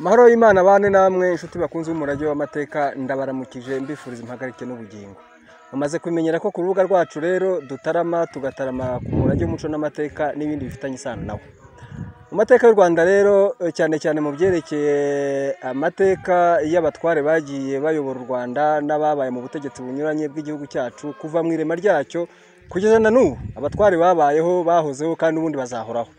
Amahoro y'Imana abane namwe inshuti bakunze umurage w'amateka ndabaramukije mbifuriza impagarike n'ubugingo bamaze kumenyera ko ku rubuga rwacu rero dutarama tugatarama ku murage w'umuco n'amateka n'ibindi bifitanye isano nawo mu mateka y'u rwanda rero cyane cyane mu byerekeye amateka y'abatware bagiye bayobora u rwanda n'ababaye mu butegetsi bunyuranye bw'igihugu cyacu kuva mu irema ryacyo kugeza na n'ubu abatware babayeho bahozeho kandi ubundi bazahoraho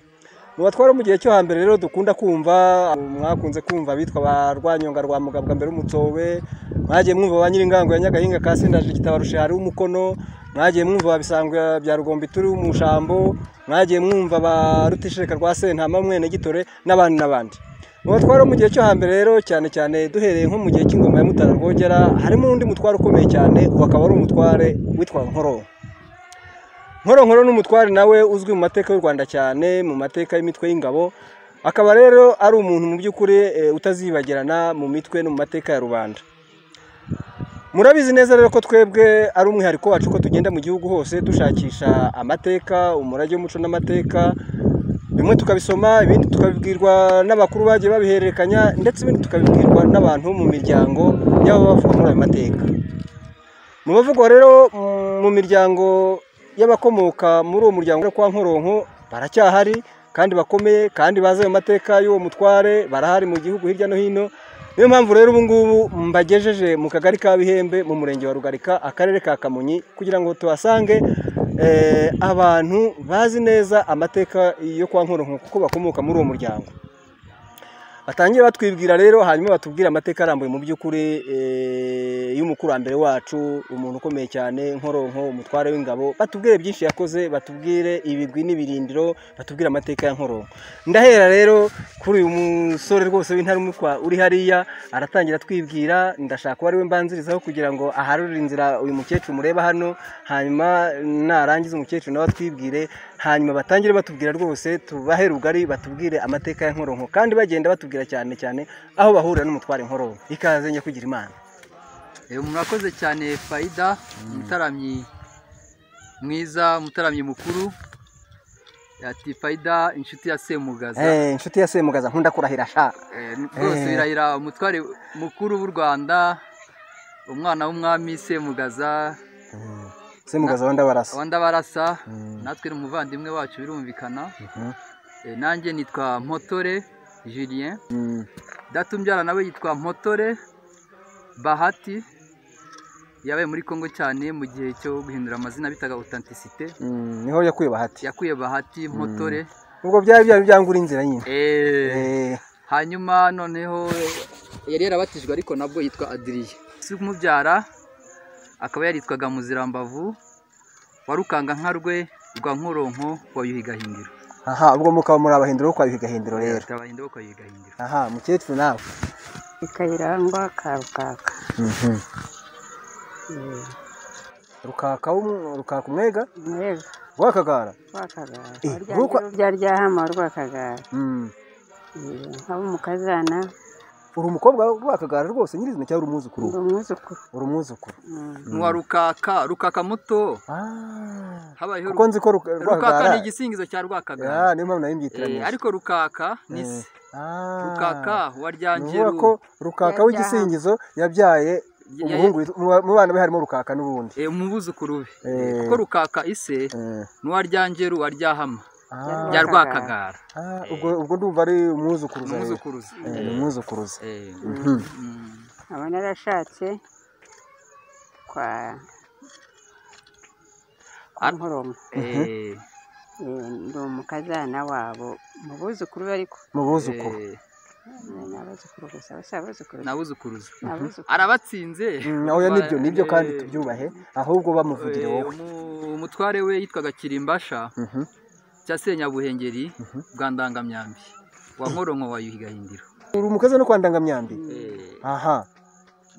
mu batwara mu gihe cyo hambere rero dukunda kumva mwakunze kumva abitwa ba rwanyonga rwa mugabwa mbere w'umutsobe mwagiye mwumva ba nyiringango ya nyagahinga ka sindajije ikitabarushe hari umukono mwagiye mwumva ba bisangwe bya rugombi turi umushambo mwagiye mwumva ba rutishireka rwa sentama mwene gitore n'abandi n'abandi mu batwara mu gihe cyo hambere rero cyane cyane duhereye nko mu gihe cy'ingoma ya mutara rwogera harimo undi mutware ukomeye cyane wakaba ari umutware witwa nkoronko nkoronkoro n'umutware nawe uzwi mu mateka y'u rwanda cyane mu mateka y'imitwe y'ingabo akaba rero ari umuntu mu by'ukuri utazibagirana mu mitwe no mu mateka ya rubanda murabizi neza rero ko twebwe ari umwihariko wacu ko tugenda mu gihugu hose dushakisha amateka umurage w'umuco n'amateka bimwe tukabisoma ibindi tukabibwirwa n'abakuru bagiye babihererekanya ndetse ibindi tukabibwirwa n'abantu bo mu miryango y'abo bavuga muri ayo mateka mu bavugwa rero mu miryango y'abakomoka muri uwo muryango kwa nkoronko baracyahari kandi bakomeye kandi bazi ayo mateka y'uwo mutware barahari mu gihugu hirya no hino niyo mpamvu rero ubu ngubu mbagejeje mu kagari ka bihembe mu murenge wa rugarika akarere ka kamonyi kugira ngo tuhasange abantu bazi neza amateka yo kwa nkoronko kuko bakomoka muri uwo muryango batangiye batwibwira rero hanyuma batubwira amateka arambuye mu by'ukuri y'umukurambere wacu umuntu ukomeye cyane nkoronko umutware w'ingabo batubwire byinshi yakoze batubwire ibigwi n'ibirindiro batubwire amateka ya nkoronko ndahera rero kuri uyu musore rwose w'intarumikwa uri hariya aratangira atwibwira ndashaka uwo ari we mbanzirizaho kugira ngo aharure inzira uyu mukecuru mureba hano hanyuma narangiza umukecuru nawe atwibwire hanyuma batangire batubwira rwose tubahe rugari batubwire amateka ya nkoronko kandi bagenda batubwira cyane cyane aho bahurira n'umutware nkoronko ikaze njya kugira imana murakoze cyane fayida umutaramyi mwiza umutaramyi mukuru yati fayida inshuti ya semugaza inshuti ya semugaza nkunda kurahira ashaka rwose birahira umutware mukuru w'u rwanda umwana w'umwami semugaza semugaza wandabarasa wandabarasa natwe ni umuvandimwe wacu birumvikana nanjye nitwa motore julien datumbyara nawe yitwa motore bahati yabaye muri congo cyane mu gihe cyo guhindura amazina bitaga otantisite niho yakuye bahati yakuye bahati motore ubwo byari byari byangura inzira nyine hanyuma noneho yari yarabatijwe ariko nabwo yitwa adiriye si kumubyara akaba yaritwaga muzirambavu wa rukanga nka rwe rwa nkoronko wa yuhi gahindiro aha ubwo mukaba muri abahindiro kwa yuhi gahindiro rero abahindiro kwa yuhi gahindiro aha mukecuru nawe ikayirangwa ka rukaka rukaka rukaka umwega mwega rwakagara rwakagara Eh, warya rukwa- rya ryahama rwakagara Eh, nkaba umukazana uri umukobwa rwakagara rwose nyirizina cyangwa uri umwuzukuru ndi umwuzukuru uri umwuzukuru Mm. n'uwa rukaka rukaka muto Ah, habayeho kuko nzi ko Ruka- rukaka rwakagara ni igisingizo cya rwakagara Ah, niyo mpamvu Eh, nabimyitiranyije ariko rukaka ni se Ah. rukaka wa ni ryangeru ukuvuga ko rukaka w'igisingizo yabyaye ya- umuhungu witwa- mu ba- mu bana be harimo rukaka n'ubundi eh, umubuzukuru be Eh. kuko rukaka ise Eh. ni uwa ryangeru wa ryahama Ah, rya Rwakagara. rwakagara ah, ubwo ubwo ndumva ari ni umwuzukuruza rero. umuzukuruza Eh, ni umwuzukuruza Eh, Mhm. mm. nkaba narashatse kwa kwa Ar- nkoronko Eh, Eh, ndi umukazana wabo mu buzukuru be ariko mu buzukuru eh, Eh, ni abuzukuru gusa bose abuzukuru ni abuzukuruza ni abuzukuru arabatsinze Mm, oya nibyo nibyo kandi Eh, tubyubahe ahubwo bamuvugire eh, wowe umu- umutware we yitwaga kirimbasha Mhm. cya senyabuhengeri Mhm. bwa ndangamyambi wa nkoronko wa yuhi gahindiro uri umukozi no kwa ndangamyambi Eh, aha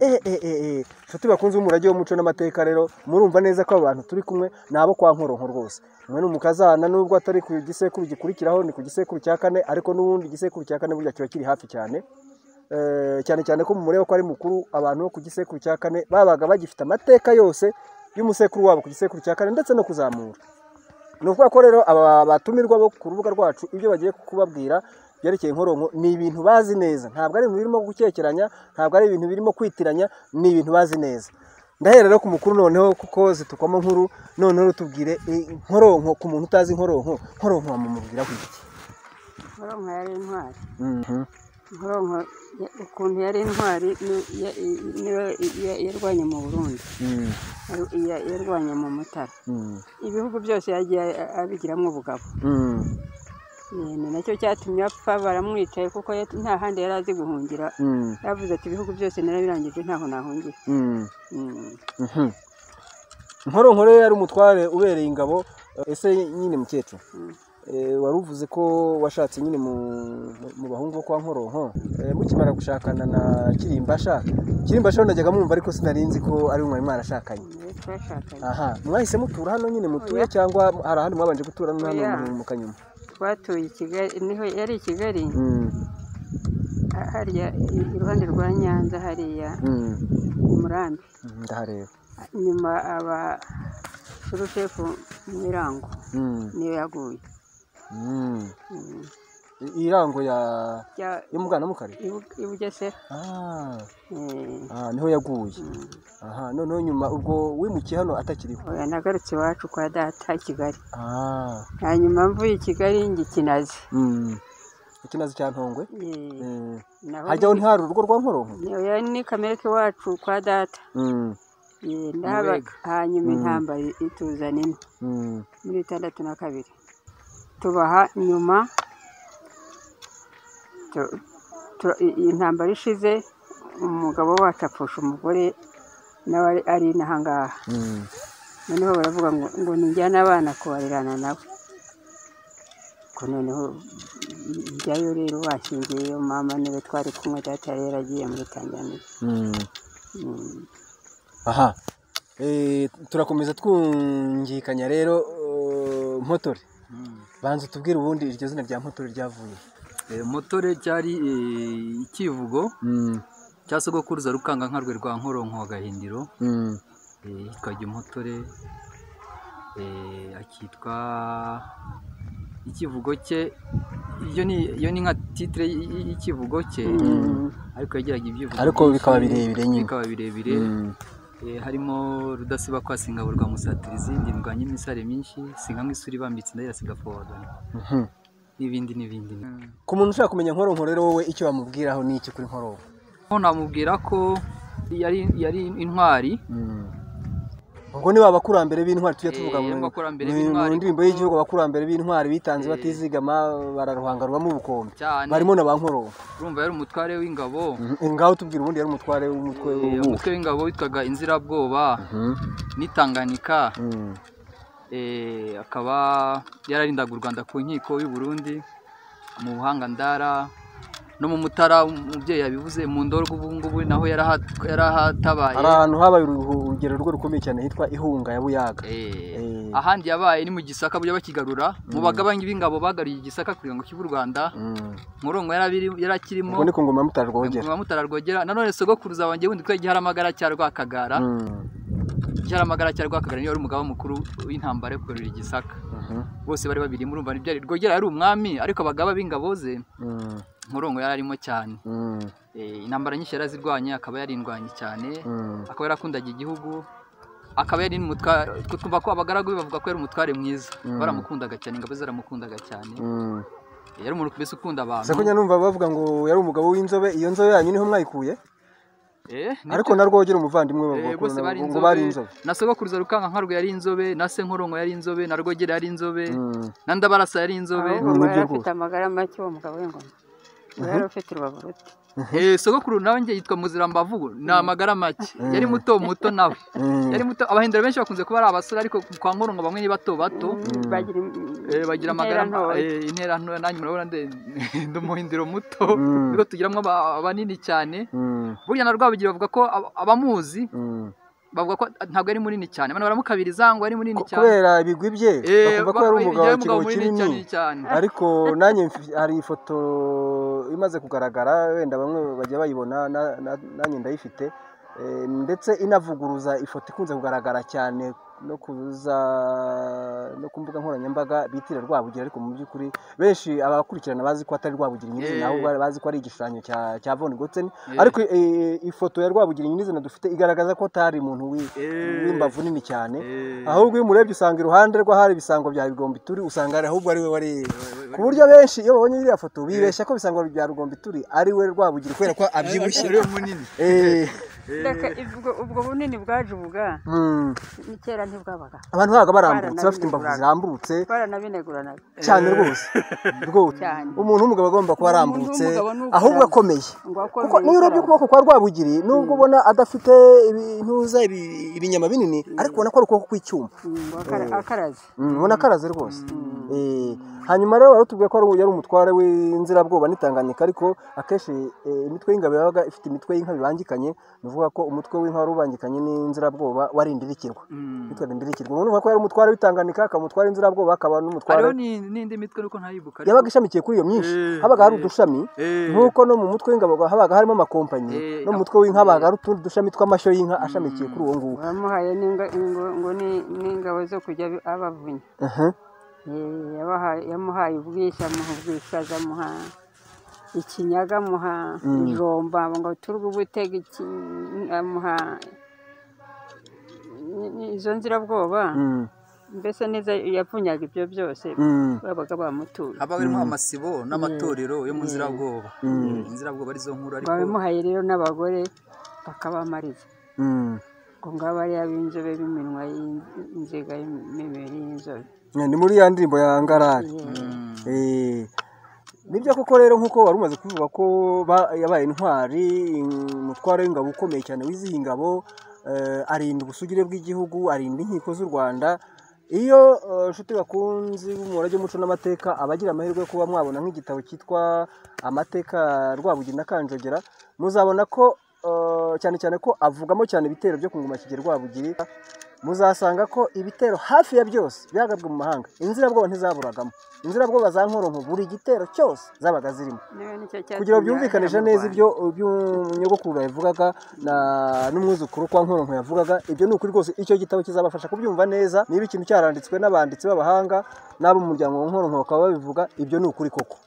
Eh, eh, eh, eh. nshuti bakunze umurage w'umuco n'amateka rero murumva neza ko aba bantu turi kumwe ni abo kwa nkoronko rwose umwe ni umukazana nubwo atari ku gisekuru gikurikiraho ni ku gisekuru cya kane ariko n'ubundi igisekuru cya kane burya kiba kiri hafi cyane Eh, cyane cyane ko mureba ko ari mukuru abantu bo ku gisekuru cya kane babaga bagifite amateka yose y'umusekuru wabo ku gisekuru cya kane ndetse no kuzamura ni ukuvuga ko rero aba batumirwa bo ku rubuga rwacu ibyo bagiye kubabwira byerekeye inkoronko ni ibintu bazi neza ntabwo ari ibintu birimo gukekeranya ntabwo ari ibintu birimo kwitiranya ni ibintu bazi neza ndahera rero ku mukuru noneho kuko zitukwamo nkuru noneho rutubwire inkoronko ku muntu utazi inkoronko inkoronko wamumubwira ku iki inkoronko yari intwari inkoronko ya- ukuntu yari intwari ni- ya- niyo ya- yarwanye mu burundi yar- ya- yarwanye mu mutara ibihugu byose yagiye a- abigiramo ubugabo Ni- ni nacyo cyatumye apfa baramwicaye kuko yat- nta handi yari azi guhungira yavuze ati ibihugu byose narabirangije ntaho nahungira Mm. inkoronko rero yari umutware ubereye ingabo ese nyine mukecuru Mm. eh, wari uvuze ko washatse nyine mu- mu- mu bahungu bo kwa nkoronko Eh, mukimara gushakana na kirimbasha kirimbasha najyaga mwumva ariko sinarinzi ko ari umwari mwarashakanye Niwe twashakanye aha mwahise mutura hano nyine mutuye Oya. cyangwa hari ahandi mwabanje gutura no hano Oya. mu- mu kanyuma twatuye i kigali niho yari i kigali Mm, ha- harya i- iruhande rwa nyanza hariya mm, ku murambi mm, ndahareba nyuma aba surushefu mirango Mm, niyo yaguye mm. Mm. I- irango ya Bya- yo mu bwanamukari Ibu- i bugesera ah, Eh, ah, niho yaguye mm. aha noneho nyuma ubwo wimukiye hano atakiriho Oya, nagarutse iwacu kwa data i kigali Ah, hanyuma mvuye i kigali njya i kinazi mm. ikinazi cya ntongwe Eh, Mm. naho harya ho ntihari urugo rwa nkoronko oya ni kamereke iwacu kwa data Mm, Eh, ndaba- Mubega. hanyuma Mm. intamba ituzana ino mm, muri itandatu na kabiri tubaha nyuma tu- tu- i- iyi ntambara ishize umugabo wacu apfusha umugore nawe ari- ari inahangaha mm. noneho baravuga ngo ngo nijyane abana kubarirana nawe ko noneho njyayo rero bashyingiyeyo mama niwe twari kumwe data yari yaragiye muri tanzaniya Mm. Mm. aha Eh, turakomeza twungikanya rero eh, mpotore Mm. banza utubwire ubundi iryo zina rya mpotore ryavuye Eh, motore cyari eh, ikivugo cya sogokuruza rukangankarwe rwa nkoronko wa gahindiro eh, ikajya umutore eh, akitwa ikivugo cye iyo ni iyo ni nka titire y- y- y'ikivugo cye Mm. ariko yagiraga ibyivugo Ariko byinshi, bikaba birebire nyine. bikaba birebire eh, harimo rudasiba kwa singaburwa musatirizi ndindwa nyimisare myinshi sinka nk'isuri bambitse ndayirasiga fowagana n'ibindi n'ibindi ku muntu ushaka kumenya nkoronko rero wowe icyo bamubwiraho ni iki kuri nkoronko ho namubwira ko yari yari intwari ubwo ni babakurambere b'intwari tujya tuvuga Eh, mu abakurambere mu- b'intwari mu ndirimbo kuko- y'igihugu abakurambere b'intwari bitanze Eh. batizigama bararuhanga rubamo ubukombe cyane barimo na ba nkoronko urumva yari umutware w'ingabo Eh, ngaho tubwira ubundi yari umutware w'umutwe Eh, w'ubuhe. umutwe w'ingabo witwaga inzirabwoba Mhm. n'itanganika Mm. eh, akaba yararindaga u rwanda ku nkiko y'u burundi mu buhangandara no mu mutara umubyeyi yabivuze mu ndorwa ubu ngubu naho yarahat- yarahatabaye hari ahantu habaye uruhu- urugero rwo rukomeye cyane hitwa ihunga ya buyaga Eh, Eh. ahandi yabaye ni mu gisaka bujya bakigarura mu bagaba b'ingabo bagaruye igisaka kugira ngo cy'u rwanda Mm. murongo yarakirimo ubwo ni ku ngoma mutara rwogera ngoma mutara rwogera nanone sogokuruza wanjye wundi twari igiharamagara cya rwakagara Mm. igiharamagara cya rwakagara niyo wari umugaba mukuru w'intambara yo kugarura igisaka Mhm. bose bari babiri murumva ntibyari rwogera yari umwami ariko abagaba b'ingabo ze Mm. murongo yari arimo cyane Mm. Eh, intambara nyinshi yari azirwanye akaba yarindwanye cyane Mm. akaba yarakundaga igihugu akaba yari n'umutware utwo twumva ko abagaragu be bavuga ko yari umutware mwiza Mm. baramukundaga cyane ingabo ze zaramukundaga cyane Mm. yari umuntu mbese ukunda abantu gusa ko numva bavuga ngo yari umugabo w'inzobe iyo nzobe yanyu niho mwayikuye Eh, ni- ariko na rwogera umuvandimwe Eh, bavuga ko bose na- bari ngo bari inzobe na sogokuruza rukanga nkarwe yari inzobe na se nkoronko yari inzobe na rwogera yari inzobe Mm. na ndabarasa yari inzobe ahubwo Ni ngo nibyo yari afite rwose. amagara make uwo mugabo w'ingoma ngo yari ufite urubavu ruto Eh, sogokuru nawe njye yitwa muzirambavu ni amagara make Mm. yari muto muto nawe Mm. yari muto abahindura benshi bakunze kuba ari abasore ariko kwa nkoronko bamwe ni bato bato Mm. bagira Eh, bagira amagara intera ntoya. eh, intera ntoya nanjye murabona nde- ndi umuhindiro muto Mm. nibwo tugiramwo aba- abanini cyane Mm. burya na rwabugira bavuga ko ab- abamuzi Mm. bavuga ko ntabwo ari munini cyane abantu baramukabiriza ngo ari munini Ko- cyane kubera ibigwi bye Eh, bakumva ko yari ba- umugabo yari w'ikigo munini cyane kinini cyane ariko nanjye mfi- hari ifoto imaze kugaragara wenda bamwe bajya bayibona na- na- nanjye ndayifite Eh, ndetse inavuguruza ifoto ikunze kugaragara cyane no kuza no ku mbuga nkoranyambaga bitira rwabugiri ariko mu by'ukuri benshi abakurikirana bazi ko atari rwabugiri nyirizina Eh. ahubwo bazi ko ari igishushanyo cya cya von Gotzen Eh. ariko eh, ifoto ya rwabugiri nyirizina dufite igaragaza ko atari umuntu wi- Eh. w'imbavu nini cyane Eh. ahubwo iyo umurebye usanga iruhande rw'ahari ibisango bya Rugombituri usanga ari ahubwo ari we wari wari- ku buryo benshi iyo babonye iriya foto bibeshya ko ibisango bya Rugombituri ari we rwabugiri kubera ko abyibushye Ariwe munini Eh, Reka ubwo- ubwo bunini bwaje ubwa mm. ni kera ntibwabaga abantu ntabwo barambutse bafite imbavu Baranabineguraga. zirambutse baranabineguranaga cyane rwose rwose Cyane. umuntu w'umugabo agomba kuba arambutse Umuntu w'umugabo ni uko ahubwo arambutse. akomeye ngo akome kuko niyo urebye yikaraga. ukuboko kwa rwabugiri nubwo ubona adafite intuza ibinyama binini ariko ubona ko ari ukuboko kw'icyuma Mm, ngo akara- akaraze Mm, ubona akaraze rwose Eh, hanyuma rero wari utubwiye ko ari- yari umutware w'inzirabwoba n'itanganyika ariko akenshi eh, imitwe y'ingabo yabaga ifite imitwe y'inka bibangikanye ni ukuvuga ko umutwe w'inka wari ubangikanye n'inzirabwoba wari indirikirwa mitwe ya indirikirwa umuntu uvuga ko yari umutware w'itanganyika akaba umutware w'inzirabwoba akaba n'umutware hariho ni- n'indi mitwe ariko ntayibuka ariko- yabaga ishamikiye kuri iyo myinshi Eh, habaga hari eh, udushami Eh. nk'uko no mu mutwe w'ingabo habaga harimo amakompanyi Eh, no mu mutwe w'inka habaga hari utundi dushami tw'amashyo y'inka ashamikiye kuri uwo nguwo bamuhaye n'inga- ngo- ngo ni- n'ingabo zo kujya abi- abavunya Aha. Eh, yabahaye- yamuhaye ubwishyu amuha ubwishaza amuha ikinyaga amuha ijomba ngo turwe ubutega iki- amuha ni- ni izo nzirabwoba Mm, mbese neza yavunyaga ibyo byose mm, babaga bamutuye haba harimo amasibo n'amatorero yo mu nzirabwoba inzirabwoba arizo nkuru ariko babimuhaye rero n'abagore bakabamariza mm. ngo ngaba ari ab'inzobe b'iminwa y'in- inziga y'imibiri y'inzobe ni muri ya ndirimbo ya ngarari Mm. Eh, nibyo koko rero nk'uko wari umaze kuvuga ko ba- yabaye intwari umutware w'ingabo ukomeye cyane w'izihi ingabo eh, arinda ubusugire bw'igihugu arinda inkiko z'u rwanda iyo eh, inshuti bakunzi b'umurage w'umuco n'amateka abagira amahirwe yo kuba mwabona nk'igitabo cyitwa amateka ya rwabugiri na kanjogera muzabona ko eh, cyane cyane ko avugamo cyane ibitero byo ku ngoma kigeri rwabugiri muzasanga ko ibitero hafi ya byose byagabwe mu mahanga inzirabwoba ntizaburagamo inzirabwoba za nkoronko buri gitero cyose zabaga zirimo Niba nicyo cyatumye kugira ngo byumvikanishe ahera mu neza Rwanda. ibyo nyogokuru yavugaga na- n'umwuzukuru kwa nkoronko yavugaga ibyo ni ukuri rwose icyo gitabo kizabafasha kubyumva neza niba ikintu cyaranditswe n'abanditsi b'abahanga n'abo mu muryango wa nkoronko bakaba babivuga ibyo ni ukuri koko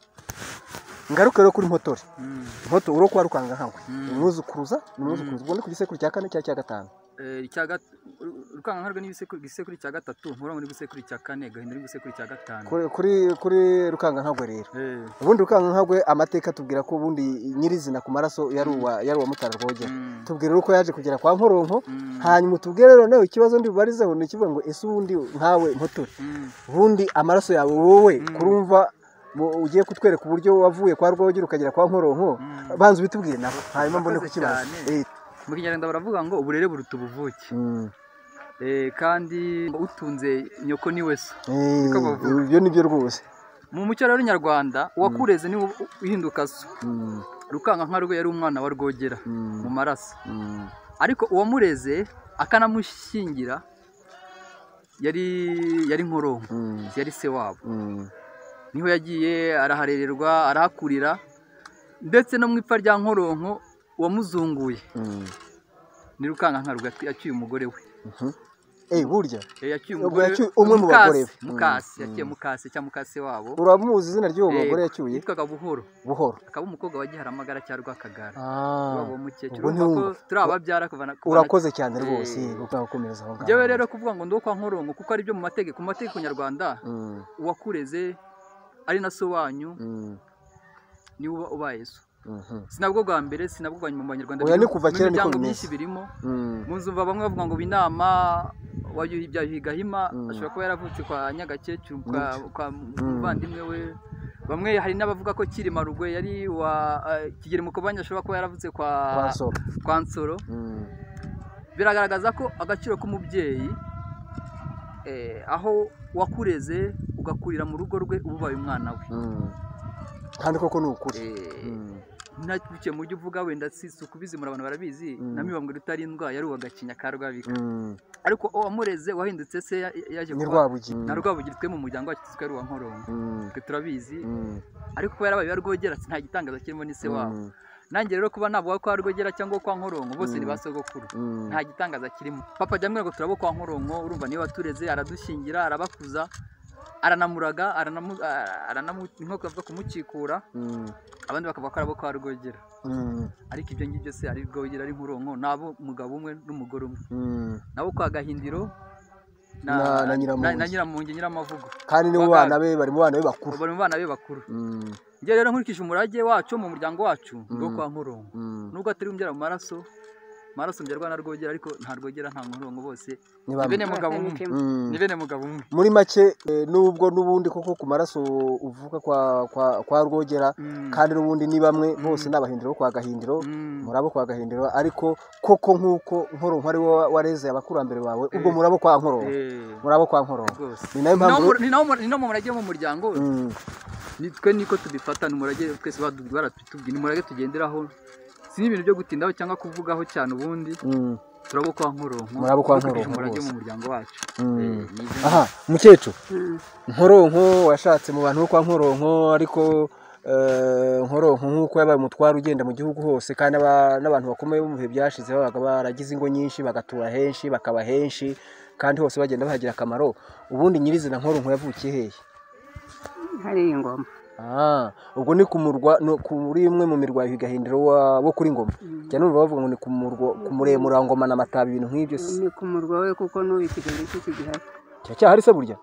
ngaruke rero kuri mpotore Mm. mpotore uro kwa rukanga nkawe umwuzukuruza ni umwuzukuruza ubwo ni ku gisekuru cya kane cyangwa cya gatanu Eh, icya gat- Ru- rukangankarwe n'igisekuru igisekuru cya gatatu nkoronko n'igisekuru cya kane gahinda n'igisekuru cya gatanu Kuri- kuri kuri rukangankagwe rero Eh. ubundi rukangankagwe amateka tubwira ko ubundi nyirizina ku maraso yari uwa yari uwa mutara rwogera Mm. tubwira uko yaje kugera kwa nkoronko Mm. hanyuma utubwire noneho ikibazo ndi bubarizeho ni ikivuga ngo ese ubundi nkawe mpotore Mm. ubundi amaraso yawe wowe kurumva mu- ugiye kutwereka uburyo wavuye kwa rwogera ukagera kwa nkoronko banza ubitubwire nabo hanyuma mbone Urakoze kukibaza Eh, cyane. mu kinyarwanda baravuga ngo uburere buruta ubuvuke mm, Eh, kandi utunze nyoko niwe se eh, Niko bavuga. ibyo ni byo rwose mu muco rero nyarwanda uwakureze niwe uhinduka so Mm, rukangankarwe yari umwana wa rwogera mm, mu maraso mm, ariko uwamureze akanamushyingira yari yari nkoronko mm, yari se wabo mm, niho yagiye araharererwa arahakurira ndetse no mu ipfa rya nkoronko uwamuzunguye mm. ni rukangankarwe yatwi- yacyuye umugore we Eh, burya Eh, yacyuye Ubwo umugore yacyuye umwe mu Mukase, bagore be. mukase Mm, yacyuye mukase cyangwa mukase wabo uramuzi izina ry'uwo Eh, mugore yacyuye yitwaga buhoro buhoro akaba umukobwa wa giharamagara cya rwakagara Ah, wabo mukecuru ubwo urumva ko ntiwumva. turi ababyara kuva na- kuva na urakoze cyane rwose Eh. ukaba ukomereza aho ngaho njyewe rero kuvuga ngo ndi uwo kwa nkoronko kuko ari byo mu mategeko mu mategeko nyarwanda Mm, uwakureze ari na so wanyu mm, niwe uba ubaye so mhm, sinabwo bwa mbere sinabwo bwa nyuma mu banyarwanda Oya, ni birimo- kuva mu kera niko miryango bimeze. myinshi birimo mm, mu nzu bamwe bavuga ngo binama wa Yuhi- bya Yuhi Gahima Mm. ashobora kuba yaravutse kwa nyagakecuru kwa, kwa Mm. muvandimwe we bamwe hari n'abavuga ko Cyilima Rugwe yari wa eh, Kigeli Mukobanya ashobora kuba yaravutse kwa kwa Nsoro. kwa Nsoro Mm, biragaragaza ko agaciro k'umubyeyi eh, aho wakureze ugakurira mu rugo rwe uba ubaye umwana we mm. kandi koko ni ukuri Eh, Mm, ntaguciye mu byo uvuga wenda si ukubizimura abantu barabizi Mm. na mibambwe rutarindwa yari uwagacinya ka rwabika mm. ariko uwamureze wahindutse se ya- yaje ni kuba rwabugi na rwabugiri twe mu muryango wacu tuzwi ko ari uwa nkoronko Mm, twe turabizi mm, ariko kuba yarabaye uwa rwogera nta gitangaza kirimo ni se wabo mm, nanjye rero kuba navuga ko ari rwogera cyangwa kwa nkoronko bose ni ba sogokuru nta gitangaza kirimo papa jya mwego turabo kwa nkoronko urumva niyo watureze aradushingira arabakuza aranamuraga aranamu- a- aranamu inkoko bavuga kumukikura abandi bakavuga ko arabo kwa rwogera ariko ibyo ngibyo se ari rwogera ari nkoronko nabo umugabo umwe n'umugore umwe nabo kwa gahindiro Na- na na, na, Nyiramongi. na nyiramongi nyiramavugo kandi ni mu Baga- bana be bari mu bana be bakuru bari mu bana be bakuru Mm, njye rero nkurikije umurage wacu mu muryango wacu ngo kwa nkoronko mm. nubwo atari umbyara mu maraso mu maraso mbyarwa na rwogera ariko nta rwogera nta nkoronko bose Ni ni bamwe. bene mugabo umwe Mm. ni bene mugabo umwe muri make eh, nubwo n'ubundi koko ku maraso uvuka kwa kwa, kwa rwogera Mm. kandi n'ubundi ni bamwe bose ni abahindiro kwa gahindiro Mm. murabo kwa gahindiro ariko koko nk'uko nkoronko ari wowe wareze abakurambere bawe ubwo Eh. murabo kwa nkoronko Eh, murabo kwa nkoronko rwose ni nayo Ni nawo mpamvu mu- ni nawo mu- ni nawo mu murage wo mu muryango Mm, ni twe niko tubifata ni umurage twese badu- baratubwira ni umurage tugenderaho si n'ibintu byo gutindaho cyangwa kuvugaho cyane ubundi mm, turabo kwa nkoronko Murabo kwa Dukurikije Nkoronko umurage rwose. mu muryango wacu mm. Eh, ni ibyo- aha mukecuru Mm. nkoronko washatse mu bantu bo kwa nkoronko ariko eh, nkoronko nk'uko yabaye umutwaro ugenda mu gihugu hose kandi aba- n'abantu bakomeye bo mu bihe byashize babaga baragize ingo nyinshi bagatura henshi bakaba henshi kandi hose bagenda bahagira akamaro ubundi nyirizina nkoronko yavukiye hehe hari ingoma Ah, ubwo ni ku murwa no, kuri imwe mu mirwa ya Gahindiro wa- wo kuri ngoma jya numva bavuga ngo ni ku murwa ku muremura wa ngoma na matabi ibintu nk'ibyo se ni ku murwa we kuko n'ubu ikigali cye kigihari cyacyahari se burya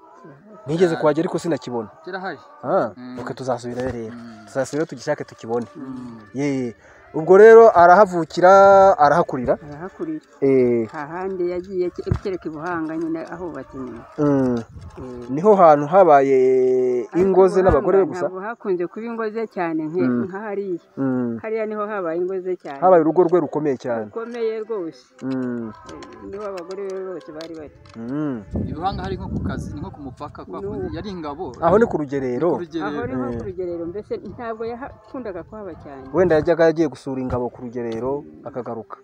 nigeze kuhagera ariko sinakibona kirahari Ah, Mm. ok tuzasubirayo rero Mm. tuzasubirayo tugishake tukibone Mm. Ye. ubwo rero arahavukira arahakurira arahakurira Eh, ahandi yagiye ke- kereka i buhanga nyine ahubatse inyuma mm, Eh, niho hantu habaye ingo ze n'abagore be Ariko gusa ntabwo hakunze kuba ingo ze cyane nke- Mm. nk'ahariya Mm, hariya niho habaye ingo ze cyane habaye urugo rwe rukomeye cyane rukomeye rwose Mm, Eh, niho abagore be bose bari bari mm. ibihanga hari nko ku kazi ni nko ku mupaka kwa No. kundi yari ingabo aho ni ku rugerero ku rugerero. aho ni nko ku Eh. rugerero mbese ntabwo yakundaga kuhaba cyane wenda yajyaga yagiye gusura ingabo ku rugerero akagaruka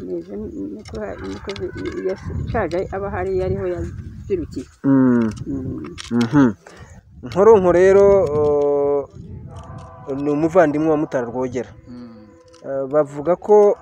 meze niko niko zi- yashaje aba hariya ariho yazirukiye Mm, Mm. mhm. nkoronko rero eh, ni umuvandimwe wa mutara rwogera Mm. Eh, bavuga ko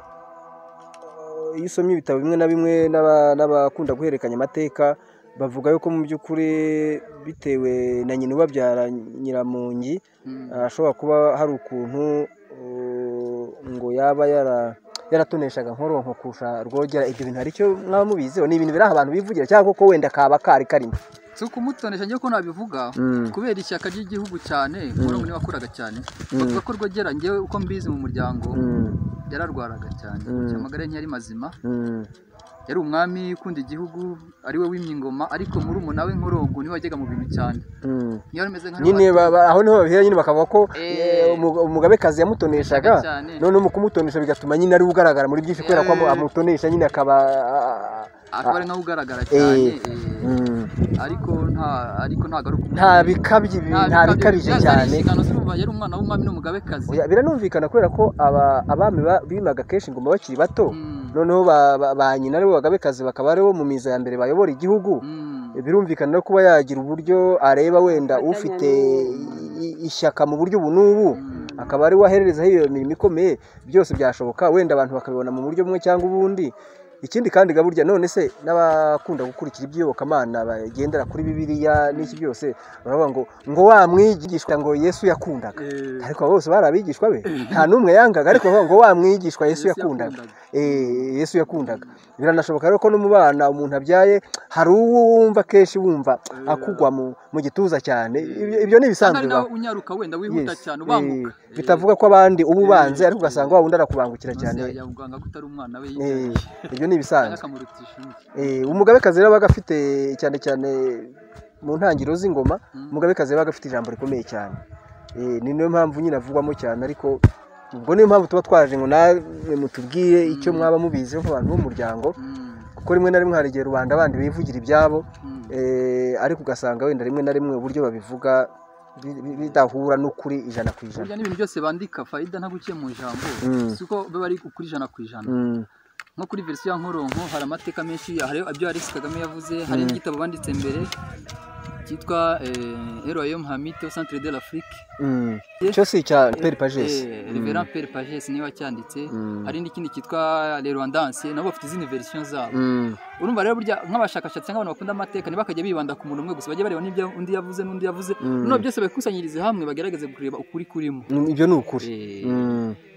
eh, iyo usomye ibitabo bimwe na bimwe n'aba- n'abakunda guhererekanya amateka bavuga yuko mu by'ukuri bitewe na nyina ubabyara nyiramungi Mm. eh, ashobora kuba hari ukuntu eh, ngo yaba yara- yaratoneshaga nkoronko kurusha rwogera ibyo bintu hari icyo mwaba mubiziho ni ibintu biri aho abantu bivugira cyangwa koko wenda kaba kari karimo si ukumutonesha njye ko nabivuga Mm. kubera ishyaka ry'igihugu cyane murongo niwe wakoraga cyane Mm. bavuga ko rwogera njyewe uko mbizi mu muryango Mm, yararwaraga cyane Mm. kugira amagara ye ntiyari mazima mm, yari umwami ukunda igihugu ariwe wimye ingoma ariko muri we nkoronko niwe wajyaga mu bintu cyane mm. niyo yari ameze nka nyine ba- ba- aho niho babihera nyine bakavuga ko Eh. eh, umuga- umugabekazi yamutoneshaga Yamutoneshaga cyane. noneho mu kumutonesha bigatuma nyine ari we ugaragara muri byinshi kubera ko amu- Eh. amutonesha nyine akaba ah, akaba ari nkaho ugaragara cyane Eh. eh, mm, ariko nta ariko ntabwo ari ukumwe nta bikabye bi- nta bikabije cyane inshingano z'uruva yari umwana w'umwami n'umugabekazi Oya, biranumvikana kubera ko aba- abami ba- bimaga kenshi ingoma bakiri bato Mm. noneho ba ba- ba nyina aribo bagabekazi bakaba aribo mu miza ya mbere bayobora igihugu Mm. birumvikana no kuba yagira uburyo areba wenda Afatanya ufite n'uwo. i- ishyaka mu buryo ubu n'ubu akaba ari we ahererezaho iyo mirimo ikomeye byose byashoboka wenda abantu bakabibona mu buryo bumwe cyangwa ubundi ikindi kandi ga burya none se n'abakunda gukurikira iby'iyobokamana bagendera kuri bibiliya n'iki byose baravuga ngo ngo wa mwigishwa ngo yesu yakundaga Eh, ariko abo bose bari abigishwa be nta n'umwe yangaga ariko baravuga ngo wa mwigishwa yesu yakundaga Eh, yesu yakundaga biranashoboka rero ko no mu bana umuntu abyaye hari uwo wumva kenshi wumva akugwa mu, mu gituza cyane ibyo, ibyo ni ibisanzwe ari nawe bibaho. unyaruka wenda wihuta Yes. Eh, cyane ubanguka Eh, bitavuga ko abandi uba ubanze Eh. ariko ugasanga wa wundi arakubangukira maze cyane yabwanga ko utari umwana we Eh, yibyaye ibyo ni cyangwa ibisanzwe akamuruta ishuri Eh, umugabekazi rero abaga afite cyane cyane mu ntangiriro z'ingoma Mm. umugabekazi yabaga afite ijambo rikomeye cyane Eh, ni niyo mpamvu nyine avugwamo cyane ariko ubwo niyo mpamvu tuba twaje ngo namwe mutubwire icyo mwaba mubiziho nk'abantu b'umuryango Mm, kuko rimwe na rimwe hari igihe rubanda bandi bivugira ibyabo mm. eh, ariko ugasanga wenda rimwe na rimwe uburyo babivuga bi- bi- bidahura n'ukuri ijana ku ijana burya n'ibintu byose bandika fayida ntaguciye mu ijambo Mm. si uko biba ari kuri ijana ku ijana Mm. nko kuri verisiyo ya nkoronko hari amateka menshi hari ibyo Alex Kagame yavuze hari n'igitabo banditse mbere cyitwa eh, Eroyom Hamite au Centre de l'Afrique cyo si icya peri pagesi Eh, Reverend Père Pages niba cyanditse hari n'ikindi cyitwa Le Rwandanse nabo bafite izindi version zabo urumva rero burya nk'abashakashatsi nk'abantu bakunda amateka ntibakajya bibanda ku muntu umwe gusa bajye bareba n'ibyo undi yavuze n'undi yavuze noneho byose babikusanyirize hamwe bagerageze kureba ukuri kurimo ibyo ni ukuri Eh,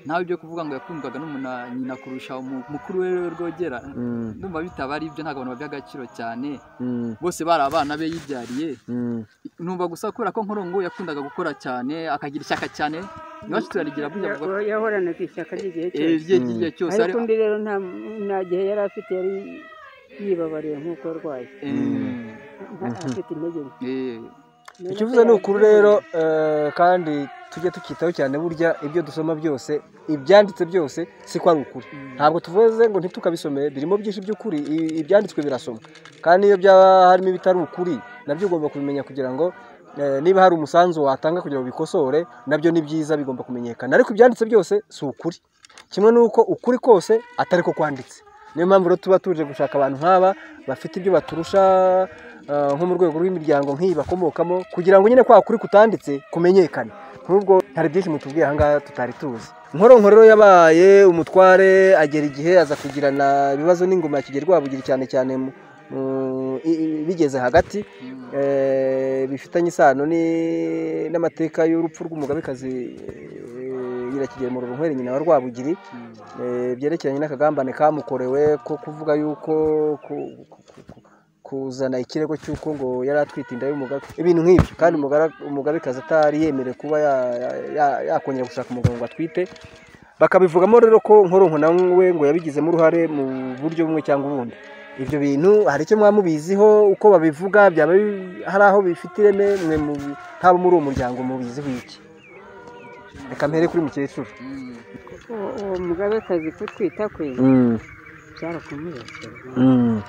Mm, ntawe ibyo kuvuga ngo yakundwaga n'umuna nyina kurusha umu- mukuru we rwogera mm, ndumva bitaba ari ibyo ntabwo abantu babiha agaciro cyane mm, bose bari abana be yibyariye mm. numva gusa kubera ko nkorongo yakundaga gukora cyane akagira ishyaka cyane iwacu turarigira burya Ya- avuga yahoranaga ishyaka ry'igihe Eh, cyose rye ry'igihe cyose ariko ari undi rero nta nta gihe yari afite yari yibabariye nk'uko arwaye Eh, Nta- afite intege nke eh, icyo uvuze ni ukuri rero eh, kandi tujye tukitaho cyane burya ibyo dusoma byose ibyanditse byose si ko ari ukuri ntabwo tuvuze ngo ntitukabisome birimo byinshi by'ukuri i- ibyanditswe birasomwa kandi iyo byaba harimo ibitari ukuri nabyo ugomba kubimenya kugira ngo eh, niba hari umusanzu watanga kugira ngo bikosore nabyo ni byiza bigomba kumenyekana ariko ibyanditse byose si ukuri kimwe n'uko ukuri kose atari ko kwanditse niyo mpamvu rero tuba tuje gushaka abantu nk'aba bafite ibyo baturusha eh, nko mu rwego rw'imiryango nk'iyi bakomokamo kugira ngo nyine kwa kuri kutanditse kumenyekane nk'ubwo hari byinshi mutubwiye ahangaha tutari tuzi Nkoronko rero yabaye umutware agera igihe aza kugirana ibibazo n'ingoma ya Kigeli Rwabugiri cyane cyane mu- mu- i- i- bigeze hagati eh, bifitanye isano ni- n'amateka y'urupfu rw'umugabekazi eh, Nyirakigeli Murorunkwere nyina wa Rwabugiri mm, Eh, byerekeranye n'akagambane kamukorewe ko kuvuga yuko ku- ku- ku- ku- kuzana ikirego cy'uko ngo yari atwite inda y'umugabo ibintu nk'ibyo kandi umugara- umugabekazi atari yemerewe kuba ya- ya- ya- yakongera gushaka umugabo ngo atwite bakabivugamo rero ko nkoronko nawe ngo yabigizemo uruhare mu buryo bumwe cyangwa ubundi ibyo bintu hari icyo mwamubiziho uko babivuga byaba bi- hari aho bifite ireme mwe mu- haba muri uwo muryango mubiziho iki reka mpere kuri mukecuru mm. uwo uwo mugabekazi kutwita kwe byarakumubesheje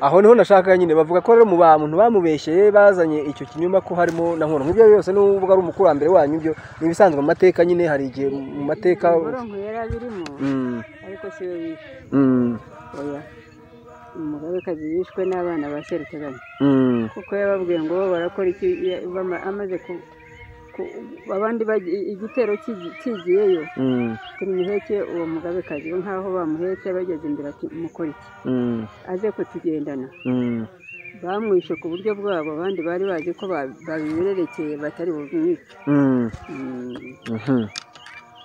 aho niho nashakaga nyine bavuga ko rero mu bantu bamubeshyeye bazanye icyo kinyoma ko harimo na nkono nk'ibyo byose n'ubwo ari umukurambere wanyu ibyo ni ibisanzwe mu mateka nyine hari igihe mu mateka umurongo yari abirimo Mm, ariko si we wishwe mm, oya umugabekazi yishwe n'abana ba seruteganya mm, kuko yababwiye ngo bo barakora iki ya- bama- amaze ku ku- abandi bagi- igitero kigi- kigiyeyo mm, tumuheke uwo mugabekazi we nk'aho bamuhetse bageze imbere ati mukora iki mm, aze kutugendana mm, bamwishe ku buryo bwabo abandi bari bazi ko ba- babibererekeye batari bumwice mm, Mm, mhm,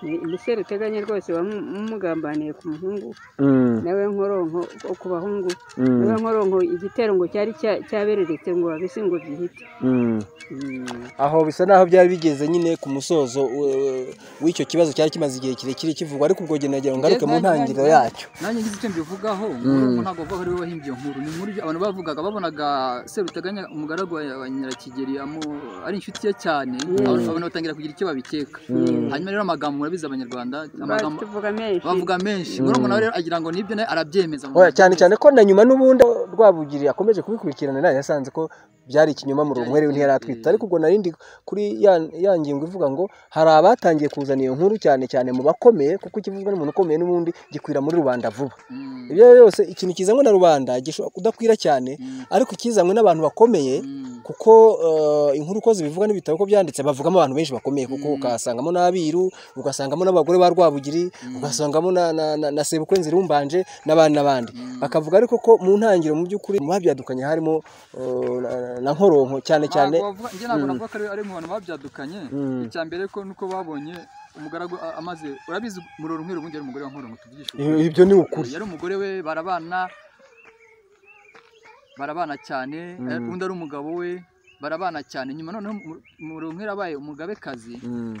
ni- ni seruteganya rwose wamugambaniye ku muhungu mm, nawe nkoronko o ku bahungu nawe mm, nkoronko igitero ngo cyari cya- cyabereretse ngo babise ngo byihite mm. Mm. aho bisa naho byari bigeze nyine ku musozo uh, w'icyo kibazo cyari kimaze igihe kirekire kivugwa ariko ubwo njye nagira ngo ngaruke mu ntangiriro yacyo nanjye ngize icyo mbivugaho Mm. nkoronko ntabwo bavuga ko ari we wahimbye iyo nkuru ni inkuru abantu bavugaga babonaga seruteganya umugaragu wa wa nyirakigeri amu- ari inshuti ye cyane abantu abantu batangira kugira icyo babikeka Mm. hanyuma rero amagambo murabizi abanyarwanda amagambo tuvuga menshi bavuga menshi nkoronko nawe rero agira ngo nibyo nawe arabyemeza Oya, cyane cyane ko na nyuma n'ubundi Rwabugiri akomeje kubikurikirana nayo yasanze ko byari ikinyoma mu rumwere ntiyari atwite ariko ubwo narindi kuri ya, ya ngingo ivuga ngo hari abatangiye kuzana iyo nkuru cyane cyane mu bakomeye kuko ikivugwa n'umuntu ukomeye n'ubundi gikwira muri rubanda vuba Mm, ibyo rero byose ikintu kizanywe na rubanda gishobora kudakwira cyane mm, ariko ikizanywe n'abantu bakomeye mm, kuko eh, inkuru uko zibivuga n'ibitabo uko byanditse bavugamo abantu benshi bakomeye kuko ukasangamo n'abiru ugasangamo n'abagore ba rwabugiri ugasangamo na, na, na, na sebukwenzi rumbanje n'abandi n'abandi bakavuga ariko ko mu ntangiriro mu by'ukuri mu babyadukanye harimo eh, na, na- na nkoronko cyane cyane ntabwo bavuga- njye ntabwo navuga ko ari- ari mu bantu babyadukanye Mm. icya mbere ko nuko babonye umugaragu a- amaze urabizi muroro umweru ubundi yari umugore wa nkoronko tuvugisha ukuri. I- ibyo ni ukuri yari umugore we barabana barabana cyane Mm. undi ari umugabo we barabana cyane nyuma noneho mu- muroro umweru abaye umugabekazi Mm,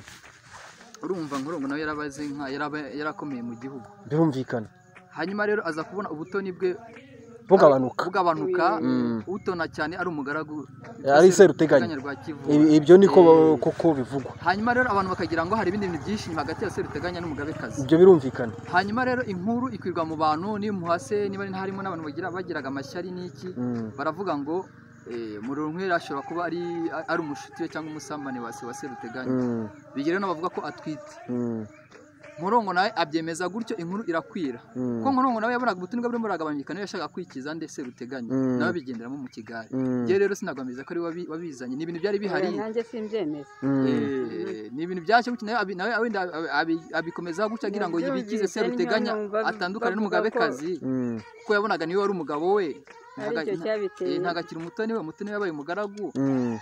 urumva nkoronko nawe yarabaze nka yaraba- yarakomeye mu gihugu birumvikana hanyuma rero aza kubona ubutoni bwe bugabanuka bugabanuka Mm. utona cyane ari umugaragu Ari Seruteganya. rwa kivu I- ibyo niko Eh. koko bivugwa hanyuma rero abantu bakagira ngo hari ibindi bintu byinshi hagati ya seruteganya n'umugabekazi ibyo birumvikana hanyuma rero inkuru ikwirwa mu bantu n'imuhase niba ari harimo n'abantu bagira bagiraga amashyari n'iki Mm, baravuga ngo murorunkwera ashobora kuba ari ari umushuti we cyangwa umusambanyi wa se wa seruteganya mm, bigira n'abavuga ko atwite mm, murongo nawe abyemeza gutyo inkuru irakwira kuko murongo nawe yabonaga ubutumwa burimo buragabanyuka niyo yashakaga kwikiza ndetse ruteganya nawe bigenderamo mu kigari njye rero sinagambiriza ko ari we wabizanye ni ibintu byari bihari nanjye simbyemeza Eh, ni ibintu byacyo gutyo nawe abi- nawe wenda abi- abi- abikomeza gutyo agira ngo Nabyumvise, yibikize seruteganya niyo numva atandukane bavuga n'umugabekazi kuko yabonaga niwe wari umugabo we Ntaga- Aricyo nta- cyabiteye. eh, ntagakira umutoni we umutoni yabaye umugaragu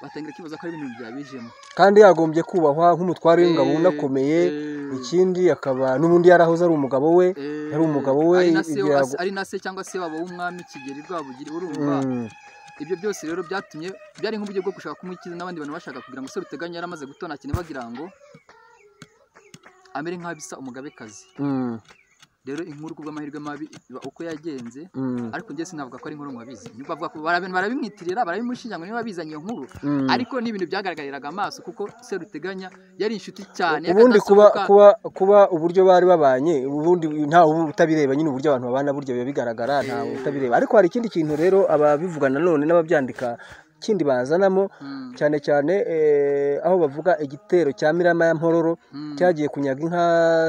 batangira kwibaza ko ari ibintu byabijemo kandi yagombye kubahwa nk'umutware w'ingabo Eh, unakomeye eh. ikindi akaba n'ubundi yarahoze ari umugabo we yari umugabo we ari na se- ibyo yago- ari na se cyangwa se waba w'umwami kigeri rwabugiri urumva Mm, ibyo byose rero byatumye byari nk'uburyo bwo gushaka kumukiza n'abandi bantu bashaka kugira ngo seruteganya yari amaze gutona cyane bagira ngo amere nk'abisa umugabekazi mm, rero inkuru kubw'amahirwe mabi iba uko yagenze mm, ariko njye sinavuga ko ari inkuru mubabizi nyuma bavuga ko barabi- barabimwitirira barabimwishinja ngo niba bizanye iyo nkuru mm. ariko ni ibintu byagaragariraga amaso kuko seruteganya yari inshuti cyane ubundi kuba y'akadasohoka. kuba kuba uburyo bari babanye ubundi nta utabireba nyine uburyo abantu babana burya biba bigaragara nta utabireba ariko hari ikindi kintu rero ababivuga nanone n'ababyandika ikindi bazanamo Mm, cyane cyane eh, aho bavuga igitero cya Mirama ya Mpororo mm, cyagiye kunyaga inka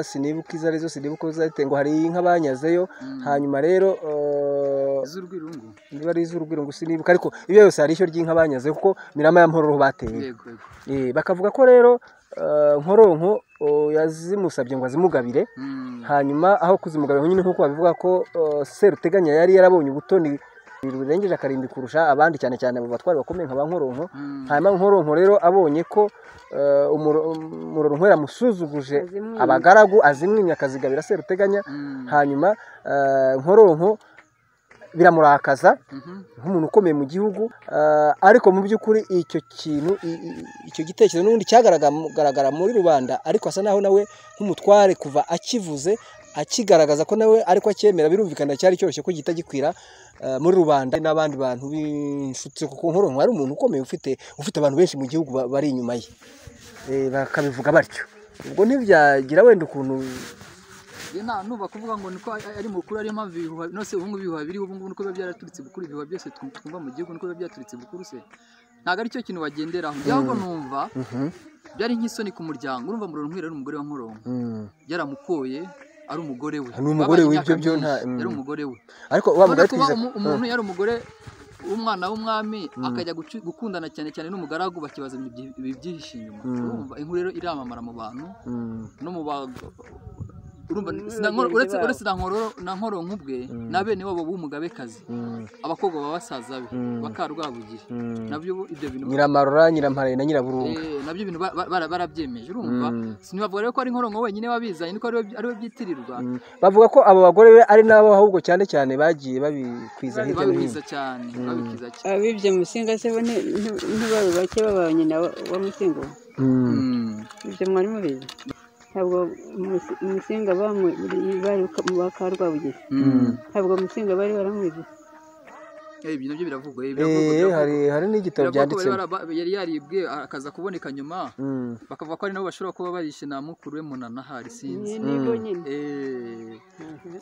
sinibuka izo arizo sinibuka uko zahite ngo hari inka banyazeyo mm. hanyuma rero eh, z'urwirungu niba ari iz'urugwiro ngo sinibuka ariko ibyo byose hari ishyo ry'inka banyazeyo kuko Mirama ya Mpororo bateye yego yego Eh, bakavuga ko rero eh, nkoronko oh, yazimusabye ngo azimugabire Mm, hanyuma aho kuzimugabira nyine nk'uko babivuga ko eh, seruteganya yari yarabonye ubutoni burengeje akarindwi kurusha abandi cyane cyane abo batwari bakomeye nka ba nkoronko mm. hanyuma nkoronko rero abonye ko eh, umuro- umuronko yamusuzuguje Azimwimye. abagaragu azimwimye akazigabira seruteganya Mm, hanyuma eh, nkoronko biramurakaza mhm. nk'umuntu ukomeye mu gihugu eh, ariko mu by'ukuri icyo kintu i- i- icyo gitekerezo n'ubundi cyagaragara muri rubanda ariko asa naho nawe nk'umutware kuva akivuze akigaragaza ko nawe ariko acyemera birumvikana cyari cyoroshye ko gihita gikwira eh, muri rubanda n'abandi bantu b'inshuti kuko nkoronko ari umuntu ukomeye ufite ufite abantu benshi mu gihugu ba- bari inyuma ye Eh, bakabivuga batyo ubwo ntibyagira wenda ukuntu Njye nta nuba kuvuga ngo niko ari ari mukuru ariyo mpamvu ibihuha nose ubu ngubu ibihuha biriho ubu ngubu niko biba byaraturitse gukuru ibihuha byose twu- twumva mu gihugu niko biba byaturitse gukuru se ntabwo ari cyo kintu bagenderaho njye ahubwo numva byari nk'isoni ku muryango urumva muronkwira ari umugore wa nkoronko yaramukoye ari umugore we Ni umugore we, Babaye imyaka ibyo byo myinshi, nta- yari mm. umugore we ariko wa Urabona mugore ko uba twiza umu- umuntu yari umugore w'umwana w'umwami akajya gucu- gukundana cyane cyane n'umugaragu bakibaza ibintu byi- ibibyihishe inyuma urumva inkuru rero iramamara mu bantu Mm, no mu bago urumva Ni sina- bagenzi uretse babo. uretse na nkoro na nkoro nk'ubwe na bene wabo b'umugabekazi mm, abakobwa baba basaza be bakarwabugiri mm. nabyo bo- ibyo bintu nyiramarora nyirampare na nyiraburunga Eh, nabyo ibintu ba- ba- bara- barabyemeje urumva Mm. sinavuga rero ko ari nkoronko wenyine wabizanye niko ariwe ariwe byitirirwa bavuga ko abo bagore be ari nabo ahubwo cyane cyane bagiye babikwiza hirya no hino babikiza cyane babikiza cyane abibye musinga se bo ni- ni- ntibabe bake baba nyina wa wa musinga we. Mm. Mm. ibyo mwari mubizi ntabwo Mus- musinga bamwe bari ba karwabugiri Mm. ntabwo musinga bari baramwizi Eh, ibyo nabyo biravugwa eh, biravugwa, Eh, biravugwa. hari hari n'igitabo Biravugwa ko bari byanditsemo baraba- yari yaribwe akaza kuboneka nyuma Mm. bakavuga ko ari nabo bashobora kuba barishe na mukuru we munana hari sinzi ni bo nyine Eh,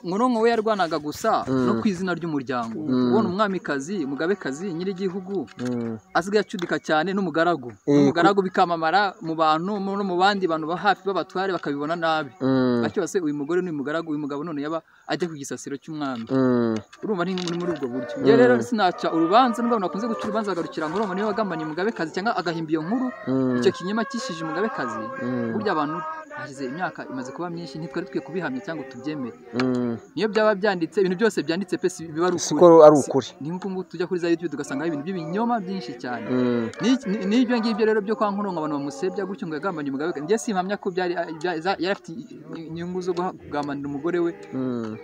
Nkoronko we yarwanaga gusa no ku izina ry'umuryango kubona umwamikazi umugabekazi nyir'igihugu Mm. asigaye acudika cyane n'umugaragu n'umugaragu bikamamara mu bantu mu- no mu bandi bantu ba hafi b'abatware bakabibona nabi Mm. bakibase uyu mugore ni umugaragu uyu mugabo none yaba ajya ku gisasiro cy'umwami Mm. urumva ni muri muri ubwo buryo njye rero sinaca urubanza nubwo abantu bakunze guca urubanza bagarukira Nkoronko niwe wagambaniye umugabekazi cyangwa agahimba iyo nkuru Mm. icyo kinyoma cyishije umugabekazi Mm. burya abantu hashize imyaka imaze kuba myinshi ntitwari dukwiye kubihamya cyangwa tubyemere Mm. niyo byaba byanditse ibintu byose byanditse pe si biba ari si ko ukuri ari ukuri ni nk'uko nguko tujya kuri za youtube tugasanga hari ibintu by'ibinyoma byinshi cyane Mm. Ni- ni- n'ibyo ngibyo rero byo kwa nkoronko abantu bamusebya gutyo ngo yagambanye umugabo we njye simpamya ko byari bya- za- yari afite inyungu zo guha- kugambanira umugore we Mm.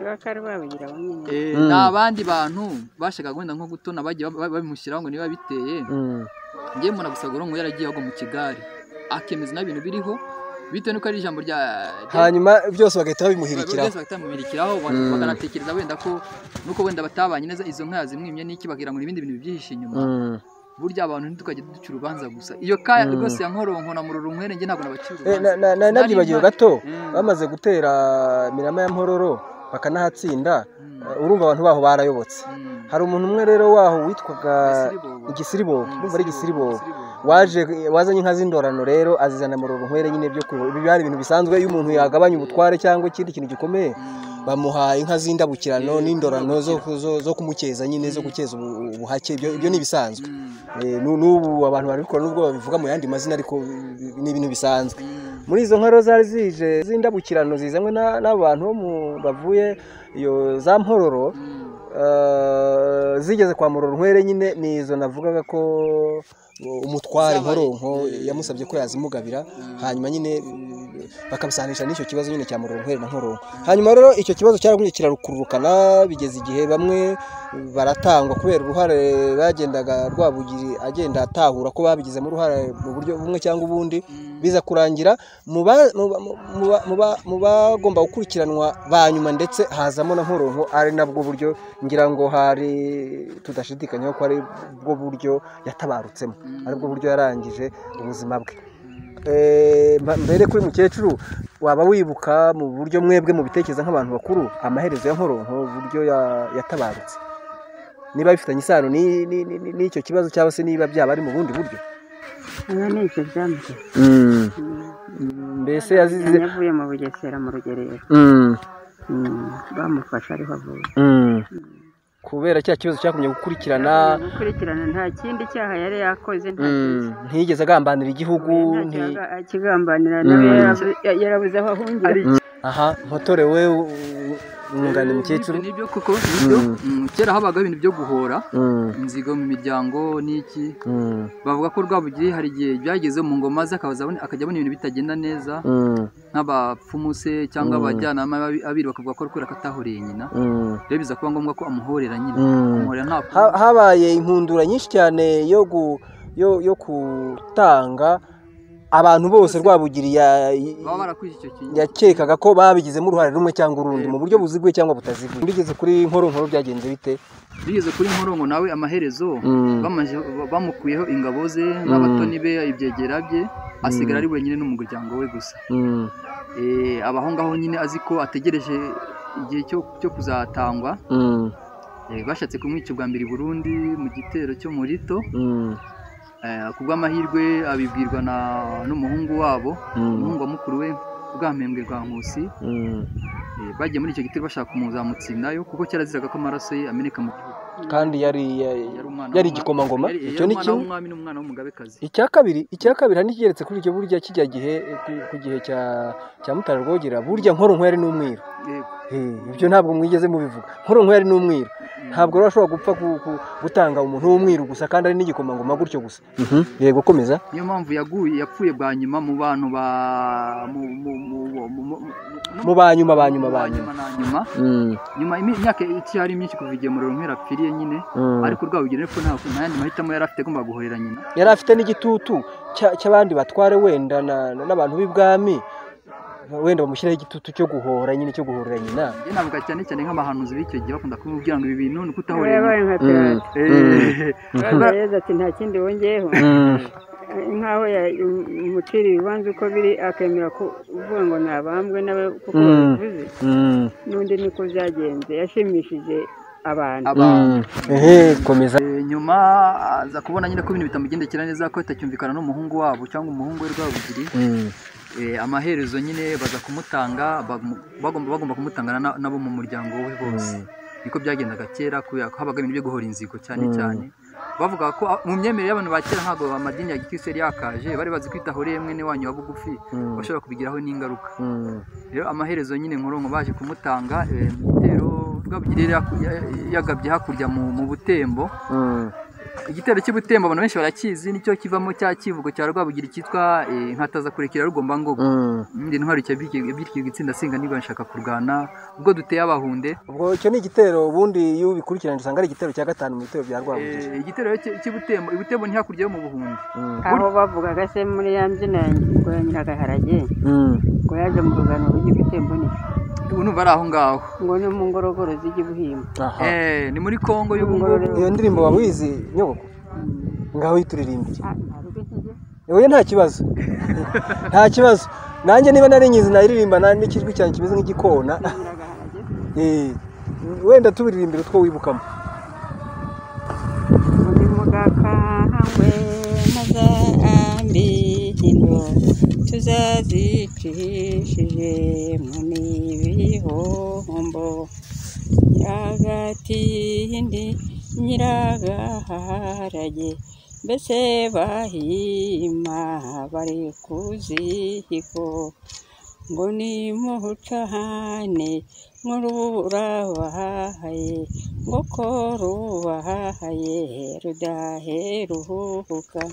ba karwabugiri aba nyine Eh, Mm. ni abandi bantu bashaka wenda nko gutona bagiye ba- ba- babimushyiraho ngo niba biteye Mm. njye mbona gusa nkoronko yaragiye agwa mu kigari akemeza n'ibintu biriho bitewe n'uko ari ijambo rya rya- hanyuma byose bagahita babimuhirikiraho byose batamubirikiraho bakanatekereza wenda ko nuko wenda batabanye neza izo nka yazimwimye n'iki bagira ngo ni ibindi bintu bibyihishe inyuma Mm. burya abantu ntitukajya duca urubanza gusa iyo ka rwose ya nkoronko na murorunkwere njye ntabwo nabacira Eh, na- na- na- nabyibagiwe gato bamaze gutera mirama ya mpororo bakanahatsinda eh, urumva abantu baho barayobotse Mm. hari umuntu umwe rero waho witwaga Igisiribobo. igisiribo urumva ari igisiribo waje wazanye inka z'indorano rero azizana mu runkwere nyine byo kureba ibi byari ibintu bisanzwe iyo umuntu yagabanya ubutware cyangwa ikindi kintu gikomeye bamuha inka z'indabukirano n'indorano zo- zo- zo kumukeza nyine zo gukeza ubu- ubuhake ibyo ibyo ni ibisanzwe Eh, nu- n'ubu abantu barabikora n'ubwo babivuga mu yandi mazina ariko eh, ni ibintu bisanzwe muri izo nkaro zari zije z'indabukirano zizanywe na- n'abantu bo mu- bavuye iyo za mpororo eh, zigeze kwa murorunkwere nyine ni izo navugaga ko umutware nkoronko yamusabye ko yazimugabira hanyuma nyine eh, bakabisanisha n'icyo kibazo nyine cya murorunkwere na nkoronko hanyuma rero icyo kibazo cyaragumye kirarukururukana bigeze igihe bamwe baratangwa kubera uruhare bagendaga rwabugiri agenda atahura ko babigizemo uruhare mu buryo bumwe cyangwa ubundi biza kurangira mu ba- mu ba- mu ba- mu ba- mu bagomba gukurikiranwa ba nyuma ndetse hazamo na nkoronko ari nabwo buryo ngira ngo hari tudashidikanyaho ko ari bwo buryo yatabarutsemo ari bwo buryo yarangije ubuzima bwe Eh, mba- mbere kuri mukecuru waba wibuka mu buryo mwebwe mu bitekereza nk'abantu bakuru amaherezo ya nkoronko uburyo ya- yatabarutse niba bifitanye isano ni- ni- ni- ni- n'icyo kibazo cyangwa se niba byaba ari mu bundi buryo Aba ni ibyo byambye. mbese yazize Yavuye mu Bugesera mu rugerero. Mm, Bamufashe ariho avuye. kubera cya kibazo cyakumye gukurikirana gukurikirana nta kindi cyaha yari yakoze nta kindi mm, ntiyigeze agambanira igihugu nta nti- cyaha akigambanira nawe Mm. yarabu- ya- yarabuze aho ahungira aha mpotore we u- u- mwunganira umukecuru nibyo kuko nibyo Mm, kera habagaho ibintu byo guhora Mm, inzigo mu miryango n'iki mm, bavuga ko rwabugiri hari igihe byagezeho mu ngoma ze akaza abona- akajya abona ibintu bitagenda neza mm, nk'abapfumu se cyangwa abajyanama b'abi- abiri bakavuga ko kubera ko atahoreye nyina mm, rero biza kuba ngombwa ko amuhorera nyine mm. amuhorera nta Ha- habaye inkundura nyinshi cyane yo gu- yo- yo gutanga abantu bose rwabugiri ya- baba barakwije icyo kintu yakekaga ko babigizemo uruhare rumwe cyangwa urundi mu buryo buziguye cyangwa butaziguye bigeze kuri nkoronkoro byagenze bite bigeze kuri nkoronko nawe amaherezo Mm. bamaze- bamukuyeho ingabo ze n'abatoni be ibyegera bye asigara ari wenyine n'umuryango we gusa Mm, Eh, aba aho ngaho nyine azi ko ategereje igihe cyo cyo kuzatangwa mm, Eh, bashatse kumwica ubwa mbere i burundi mu gitero cyo mu rito mm, Eh, ku bw'amahirwe abibwirwa na- n'umuhungu wabo mm, umuhungu wa mukuru we bwamembwe rwa nkusi mm. Eh, bagiye muri icyo gitero bashaka kumuzamutsindayo kuko cyaraziraga ko amaraso ye ameneka mu gihugu kandi yari Yari ya- umwana yari w'umwami- igikomangoma yari- yari icyo ni umwana kimwe w'umwami n'umwana w'umugabekazi icya kabiri icya kabiri hari n'ikigeretse kuri icyo burya kijya gihe ku- ku gihe cya cya mutara rwogera burya nkoronko yari n'umwiru Yego. Eh, ibyo ntabwo mwigeze mubivuga nkoronko yari n'umwiru ntabwo rero ashobora gupfa ku- ku- gutanga umuntu w'umwiru gusa kandi ari n'igikomangoma gutyo gusa yego komeza niyo mpamvu yaguye yapfuye bwa nyuma mu bantu ba mu mu mu mu- mu mu- no- mu ba nyuma ba nyuma ba mu nyuma na nyuma Mm, nyuma imi- imyaka icyari myinshi kuva igihe muriro nkera apfiriye nyine mm. ariko rwabugiri ko nta nta yandi mahitamo yari afite agomba guhorera nyina yari afite n'igitutu cya- cy'abandi batware wenda na- na- n'abantu b'ibwami wenda bamushyiraho igitutu cyo guhora nyine cyo guhorera nyina njye navuga cyane cyane nk'abahanuzi b'icyo gihe bakunda kumubwira ngo ibi bintu ni ukutahorera nyina yabaye nka pirate Eh, Araza yagize ati nta kindi wongeyeho nkaho ya- umucira ibibanza uko biri akemera kuvuga ngo nabambwe nawe kuko Mm. babivuze Mm, n'undi niko byagenze yashimishije abantu abantu mm. Ehe, komeza Eh, nyuma aza kubona nyine ko ibintu bitamugendekera neza ko atacyumvikana n'umuhungu wabo cyangwa umuhungu we rwabugiri Mm, Eh, amaherezo nyine baza kumutanga bamu- bagomba bagomba kumutangana na- nabo mu muryango we bose niko byagendaga kera kubera ko habaga ibintu byo guhora inzigo Mm. cyane cyane bavuga ko ah, mu myemere y'abantu ba kera ntabwo amadini ya gikristo yari yakaje bari bazi kwita ahuriye mwene wanyu wa bugufi mm, bashobora kubigiraho n'ingaruka mm, rero amaherezo nyine nkoronko baje kumutanga eh, mu gitero rwabugiri yari yaku- ya- yagabye hakurya mu mu butembo mm. igitero cy'ubutembo abantu benshi barakizi nicyo kivamo cya kivugo cya rwabugiri cyitwa eh, nkatazakurekera rugomba ngogo Mm. ndi intwari cya byitwa itsinda singa niba nshaka kurwana ubwo duteye abahunde ubwo icyo ni igitero ubundi iyo ubikurikiranye usanga ari igitero cya gatanu mu bitero bya rwabugiri Eh, igitero cy- cy'ubutembo ibutembo ni hakurya yo mu buhunde Mm, aho bavugaga se muri ya mbyino ya ngo ya nyiragaharage mm, ngo yaje mu rugano bujye gutemba niki ubu numva ari aho ngaho ngo no mu ngorogoro zijye buhimba aha. Eh, ni muri congo y'ubu ngubu Ngororero. iyo ndirimbo waba uyizi nyoboko ngaho yituririmbire Ah, nta rugo ikijya. oya nta kibazo nta kibazo nanjye niba nari nyizi nayiririmba na- n'ikijwi cyanjye kimeze nk'igikona Nyiragaharage Eh, wenda tubiririmbira utwo wibukamo muri mugakangwe maze ingabo tuzazicishije mu mibihombo nyiragatindi nyiragaharage mbese bahima bari ku ziko ngo nimucane nk'urubahaye ngo ko rubahaye rudaheruka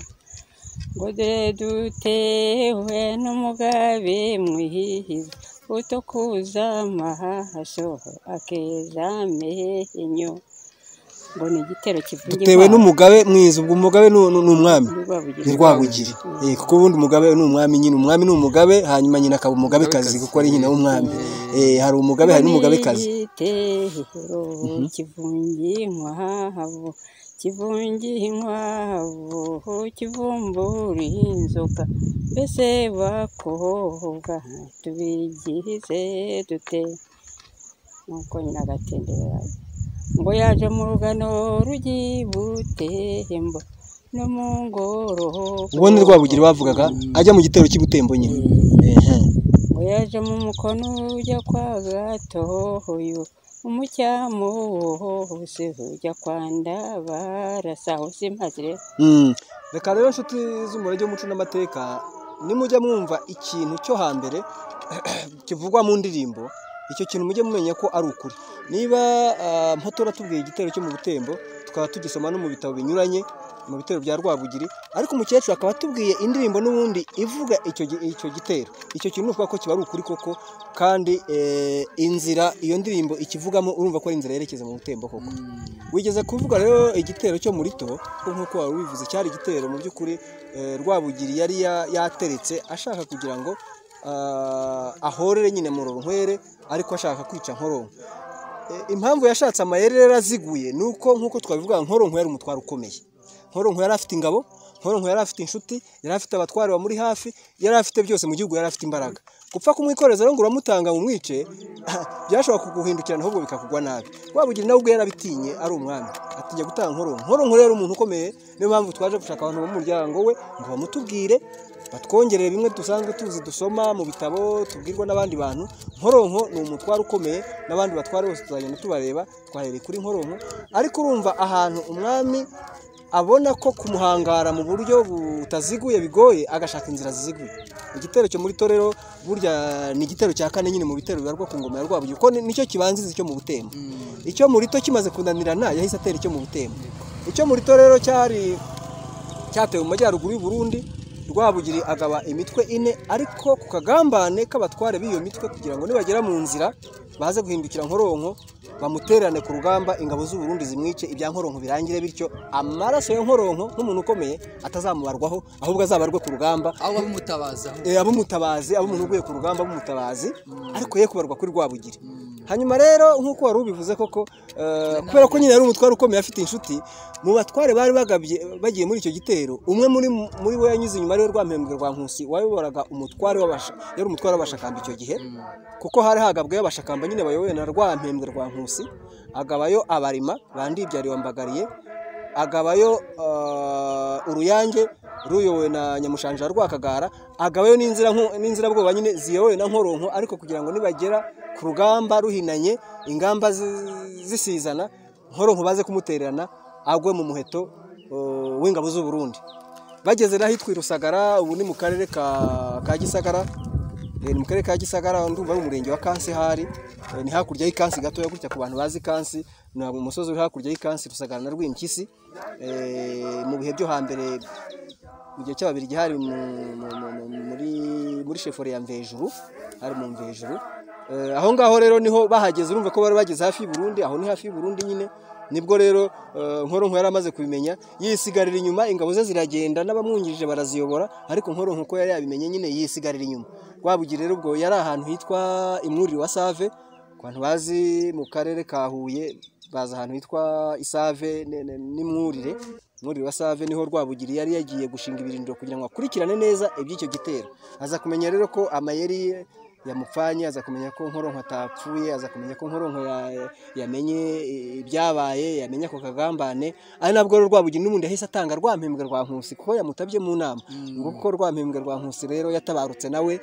ngo dore dutewe n'umugabe mwihiza utukuza amaso akeza amenyo ngo ni igitero kivuga dutewe n'umugabe mwiza ubwo umugabe ni ni umwami ni rwabugiri Eh, kuko ubundi umugabe ni umwami nyine umwami ni umugabe hanyuma nyina akaba umugabekazi kuko ari nyina w'umwami Eh, hari umugabe hari n'umugabekazi igitero kivungiye inkwavu kivungiye inkwavu kivumbura inzoka mbese bakobwa tubigize dute nuko nyina agatendera ngo yaje mu rugano rugibutembo no mu ngoro ubundi rwabugiri bavugaga ajya mu gitero cy'ubutembo nyine Ehe. ngo yaje mu mukono ujya kwa gatohoyo umucyamu wose ujya kwa ndabarasa hose maze rero Mm. reka rero nshuti z'umurage w'umuco n'amateka nimujya mwumva ikintu cyo hambere kivugwa mu ndirimbo icyo kintu mujye mumenya ko ari ukuri niba ah, mpotora tubwiye igitero cyo mu butembo tukaba tugisoma no mu bitabo binyuranye mu bitero bya rwabugiri ariko umukecuru akaba atubwiye indirimbo n'ubundi ivuga icyo gi- icyo gitero icyo kintu nuvuga ko kiba ari ukuri koko kandi eh, inzira iyo ndirimbo ikivugamo urumva ko ari inzira yerekeza mu butembo koko wigeze kuvuga rero igitero cyo muri to kuko nk'uko wari ubivuze cyari igitero mu by'ukuri eh, rwabugiri yari ya- yateretse ashaka kugira ngo ah, ahorere nyine murorunkwere ariko ashaka kwica nkoronko Eh, impamvu yashatse amayeri rero aziguye ni uko nk'uko twabivuga nkoronko yari umutwaro ukomeye nkoronko yari afite ingabo nkoronko yari afite inshuti yari afite abatware bamuri hafi yari afite byose mu gihugu yari afite imbaraga gupfa kumwikoreza rero ngo uramutanga mu mwice byashobora kuguhindukirana ahubwo bikakugwa nabi wabugira nawe ubwo yarabitinye ari umwami atinya gutanga nkoronko nkoronko rero umuntu ukomeye niyo mpamvu twaje gushaka abantu bo mu muryango we ngo bamutubwire batwongerere bimwe dusanzwe tuzi dusoma mu bitabo tubwirwa n'abandi bantu nkoronko ni umutwaro ukomeye n'abandi batware bose tuzagenda tubareba twahereye kuri nkoronko ariko urumva ahantu umwami abona ko kumuhangara mu buryo butaziguye bigoye agashaka inzira ziziguye igitero cyo muri torero burya ni igitero cya kane nyine mu bitero bibarwa ku ngoma ya rwabugiri kuko ni- nicyo kibanziriza icyo mu butembo icyo muri to kimaze kunanirana yahise atera icyo mu butembo icyo muri to rero cyari cyatewe mu majyaruguru y'u Burundi rwabugiri agaba imitwe ine ariko ku kagambane k'abatware b'iyo mitwe kugira ngo nibagera mu nzira baze guhindukira nkoronko bamutererane ku rugamba ingabo z'u Burundi zimwice ibya nkoronko birangire bityo amaraso ya nkoronko nk'umuntu ukomeye atazamubarwaho ahubwo azabarwe ku rugamba aho bamutabaza eh, abumutabazi abumuntu uguye ku rugamba abumutabazi ariko ye kubarwa kuri rwabugiri hanyuma rero nk'uko wari ubivuze koko eh, kubera ko nyine yari umutware ukomeye afite inshuti mu batware bari bagabye bagiye muri icyo gitero umwe muri muri bo yanyuze inyuma ariwe rwamembwe rwa nkusi wayoboraga umutware w'abasha yari umutware w'abashakamba icyo gihe kuko hari hagabweyo abashakamba nyine bayobowe na rwampembwe rwa nkusi agabayo abarima bandibyariye wambagariye agabayo eh, uruyange ruyobowe na nyamushanja wa rwakagara agabayo n'inzira nko- n'inzirabwoba nyine ziyobowe na nkoronko ariko kugira ngo nibagera ku rugamba ruhinanye ingamba zi- zisizana nkoronko baze kumutererana agwe mu muheto eh, w'ingabo z'u Burundi bageze n'ahitwa i rusagara ubu ni mu karere ka ka gisagara Eh, ni mu karere ka gisagara ndumva ari umurenge wa kansi hari Eh, ni hakurya y'ikansi gatoya gutya ku bantu bazi kansi ni umusozi uri hakurya y'ikansi rusagara na rw'impyisi Eh, mu bihe byo hambere mu gihe cy'ababirigi hari mu- mu- mu- mu- muri muri shefore ya mvejuru hari mu mvejuru Eh, aho ngaho rero niho bahageze urumva ko bari bageze hafi y'u Burundi aho ni hafi y'u Burundi nyine nibwo rero eh, nkoronko yari amaze kubimenya yisigarira inyuma ingabo ze ziragenda n'abamwungirije baraziyobora ariko nkoronko uko yari yabimenye nyine yisigarira inyuma rwabugiri rero ubwo yari ahantu hitwa imwuriro wa save ku bantu bazi mu karere ka huye bazi ahantu hitwa isave ne- ne- n'imwurire muri wa save niho rwabugiri yari yagiye gushinga ibirindiro kugira ngo akurikirane neza iby'icyo gitero aza kumenya rero ko amayeri yamupfanye aza kumenya ko nkoronko atapfuye aza kumenya ko nkoronko ya- yamenye ibyabaye yamenye ako kagambane ari nabwo rero rwabugira n'ubundi yahise atanga rwa mpembwe rwa nkusi kuko yamutabye mu nama ngo kuko rwa mpembwe rwa nkusi rero yatabarutse nawe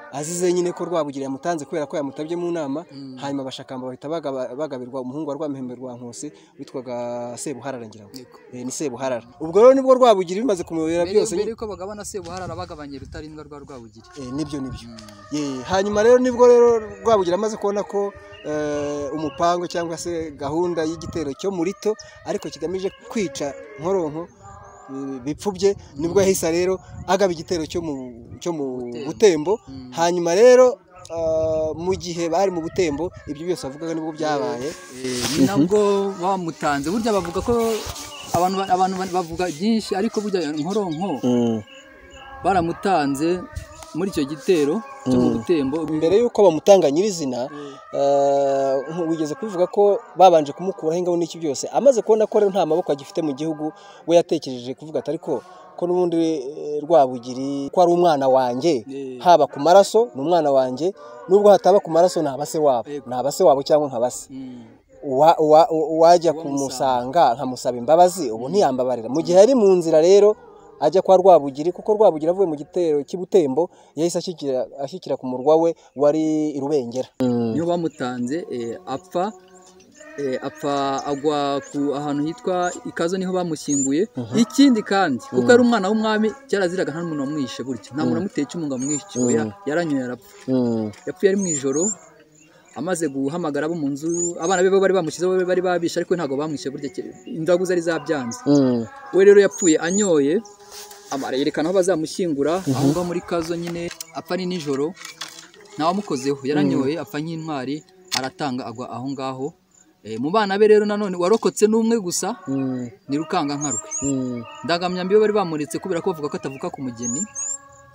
azize nyine ko rwabugira yamutanze kubera ko yamutabye mu nama hanyuma abashakamba bahita bagaba- bagabirwa umuhungu wa rwamihembe rwa nkusi witwaga sebuharara ngira ngo Yego. Eh, ni sebuharara ubwo rero nibwo rwabugira bimaze kumuyobera mbere byose mbere nyine yuko bagabana sebuharara bagabanya rutarindwa rwa rwabugiri Eh, nibyo nibyo Ye, hanyuma rero nibwo rero rwabugira amaze kubona ko eh, umupango cyangwa se gahunda y'igitero cyo muri to ariko kigamije kwica nkoronko eh, bipfubye nibwo yahise rero agaba igitero cyo mu cyo mu butembo Mm. hanyuma rero ah, mu gihe bari mu butembo ibyo byose bavugaga nibwo byabaye Eh, ni nabwo bamutanze burya bavuga ko abantu ba- abantu ba- bavuga byinshi ariko burya nkoronko baramutanze muri icyo gitero cyo mu butembo mbere y'uko bamutanga nyirizina eh, nku- wigeze kubivuga ko babanje kumukuraho ingabo n'iki byose amaze kubona ko rero nta maboko agifite mu gihugu we yatekereje kuvuga ati ariko ko n'ubundi eh, rwabugiri ko ari umwana wanjye Eh. haba ku maraso ni umwana wanjye nubwo hataba ku maraso ntaba se wabo Yego. ntaba se wabo cyangwa nkaba se Mm. uwa- uwa- uwajya Uwamusanga. kumusanga nkamusaba imbabazi ubu ntiyambabarira mu gihe ari mu nzira rero ajya kwa rwabugiri kuko rwabugiri avuye mu gitero cy'ibutembo yahise ashyikira ashyikira ku murwa we wari i rubengera niyo bamutanze eh, apfa eh, apfa agwa ku ahantu hitwa ikazo niho bamushyinguye ikindi kandi kuko ari umwana w'umwami cyaraziraga nta muntu wamwishe gutya nta muntu wamuteye icumu ngo amwishe ubu ya- yaranyoye arapfa yapfuye ari mu ijoro amaze guhamagara abo mu nzu abana be bo bari bamushyizeho be bari babishe ariko ntabwo bamwishe burya ke- indagu zari zabyanze we rero yapfuye anyoye ama- yerekana aho bazamushyingura aho ngaho muri kazo nyine apfa ari nijoro ntawamukozeho yaranyoye apfa nk'intwari aratanga agwa aho ngaho Eh, mu bana be rero nanone warokotse n'umwe gusa ni rukanga nka rwe ndangamyambi we bari bamuritse kubera ko bavuga ko atavuka ku mugeni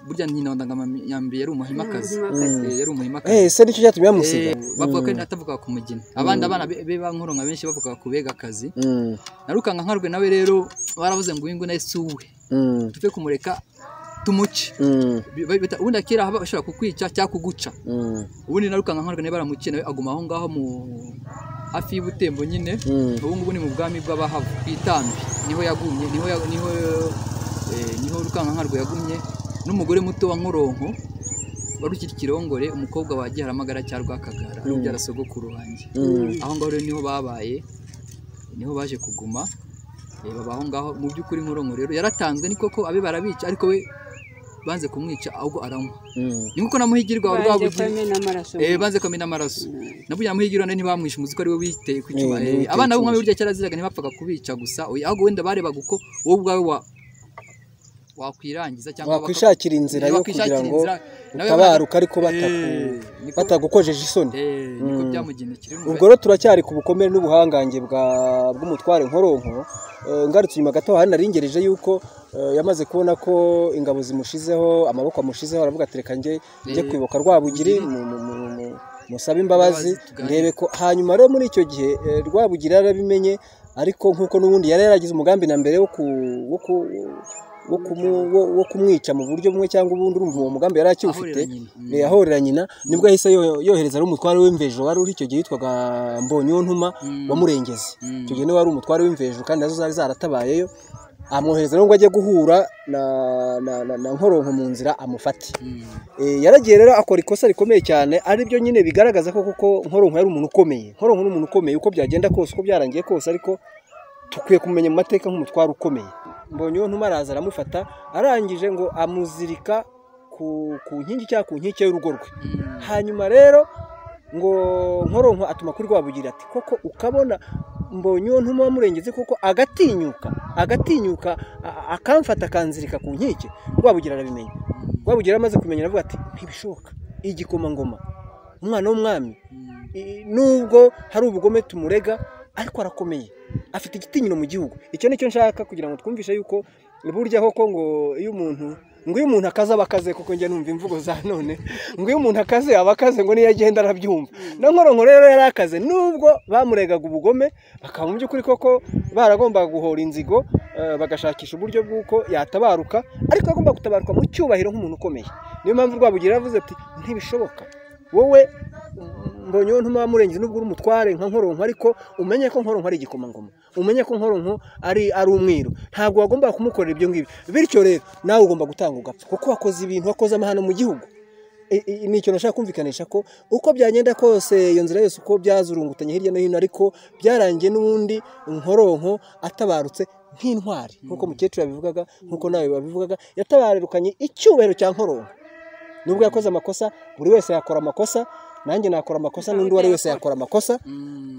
burya nyina wa ndangamyambi yari umuhimakazi Umuhimakazi. Eh, yari umuhimakazi Eh, se nicyo cyatumye bamusiga Eh, bavuga ko atavuga ku mugeni abandi abana be be ba nkoronka benshi bavuga ku bega akazi Mm, na rukanga nkarwe nawe rero baravuze ngo uyu nguyu nawe si uwe mm, tuve kumureka tumuce mm, Bi- ba- bita- ubundi akera haba bashobora kukwica cyangwa kuguca mm, ubundi na rukanga nkarwe nawe baramuciye nawe aguma aho ngaho mu hafi y'ubutembo nyine mm, ubu ngubu ni mu bwami bw'abahavu ku itambi niho yagumye niho ya- niho eh, niho rukankankarwe yagumye n'umugore muto wa nkoronko wari ukiri ikirongore umukobwa wa giharamagara cya rwakagara ari ubyara sogokuru wanjye mm, aho ngaho rero niho babaye niho baje kuguma eh, baba aho ngaho mu by'ukuri nkoronko rero yaratanzwe ni koko abe barabica ariko we banze kumwica ahubwo aranywa mm. ni nkuko na muhigirwa wa Banze rwabugira kwemena amaraso Eh, banze kamena amaraso nabwo yamuhigira none ntibamwishe umuzi ko ari we witeye ku icyuma Eh, Eh, niwe witeye abana b'umwami icyuma. burya cyaraziraga ntibapfaga kubica gusa oya, ahubwo wenda barebaga uko wowe ubwawe wa wakwirangiza cyangwa wakwishakira inzira yo kugira ngo utabaruka ariko bataku- batagukojeje isoni niko byamugendekeye ubwo rero turacyari ku bukomere n'ubuhangange bwa- bw'umutware nkoronko Eh, ngarutse inyuma gato hari naringereje yuko eh, yamaze kubona ko ingabo zimushizeho amaboko amushizeho aravuga ati reka njye njye Eh, kwibuka rwabugiri mu- mu- mu- mu- musabe imbabazi ndebe ko hanyuma rero muri icyo gihe eh, rwabugira yarabimenye ariko nk'uko n'ubundi yari yaragize umugambi na mbere wo ku- wo ku- wo kumu- wo- wo kumwica mu buryo bumwe cyangwa ubundi urumva uwo mugambi yari akiwufite Ahorera nyina. Mm. Eh, ahorera nyina nibwo yahise yo- yohereza ari umutware w'imvejo wari uri icyo gihe witwaga mbonyontuma wa murengezi Mm. icyo gihe niwe wari umutware w'imvejo kandi nazo zari zaratabayeyo amwohereza rero ngo ajye guhura na na, na, na nkoronko mu nzira amufate Eh, yaragiye rero akora ikosa rikomeye cyane aribyo nyine bigaragaza ko koko nkoronko yari umuntu ukomeye nkoronko ni umuntu ukomeye uko byagenda kose uko byarangiye kose ariko dukwiye kumenya mu mateka nk'umutware ukomeye mbonye uwo ntuma araza aramufata arangije ngo amuzirika ku, ku nkingi cyangwa ku nkike y'urugo rwe hanyuma rero ngo nkoronko atuma kuri rwabugira ati koko ukabona mbonye uwo ntuma wamurengeze koko agatinyuka agatinyuka a- akamfata akanzirika ku nkike rwabugira arabimenya rwabugira amaze kumenya aravuga ati ntibishoboka igikomangoma umwana w'umwami i- nubwo hari ubugome tumurega ariko arakomeye afite igitinyiro mu gihugu icyo ni cyo nshaka kugira ngo twumvishe yuko burya koko ngo iyo umuntu ngo iyo umuntu akaze aba akaze kuko njya numva imvugo za none ngo iyo umuntu akaze aba akaze ngo niyo agenda arabyumva na nkoronko rero yari akaze nubwo bamuregaga ubugome bakaba mu by'ukuri koko baragombaga guhora inzigo eh, bagashakisha uburyo bw'uko yatabaruka ariko agomba gutabaruka mu cyubahiro nk'umuntu ukomeye niyo mpamvu rwabugira yaravuze ati ntibishoboka wowe mbonyeho ntuma murengeje nubwo uri umutware nka nkoronko ariko umenye ko nkoronko ari igikomangoma umenye ko nkoronko ari ari umwiru ntabwo wagomba kumukorera ibyo ngibyo bityo rero nawe ugomba gutanga ugapfa kuko wakoze ibintu wakoze amahano mu gihugu ni ikintu nashaka kumvikanisha ko uko byagenda kose iyo nzira yose uko byazurungutanye hirya no hino ariko byarangiye n'ubundi nkoronko atabarutse nk'intwari nk'uko mukecuru yabivugaga nk'uko nawe babivugaga yatabarukanye icyubahiro cya nkoronko nubwo yakoze amakosa buri wese yakora amakosa nanjye nakora amakosa n'undi uwo ari wese yakora amakosa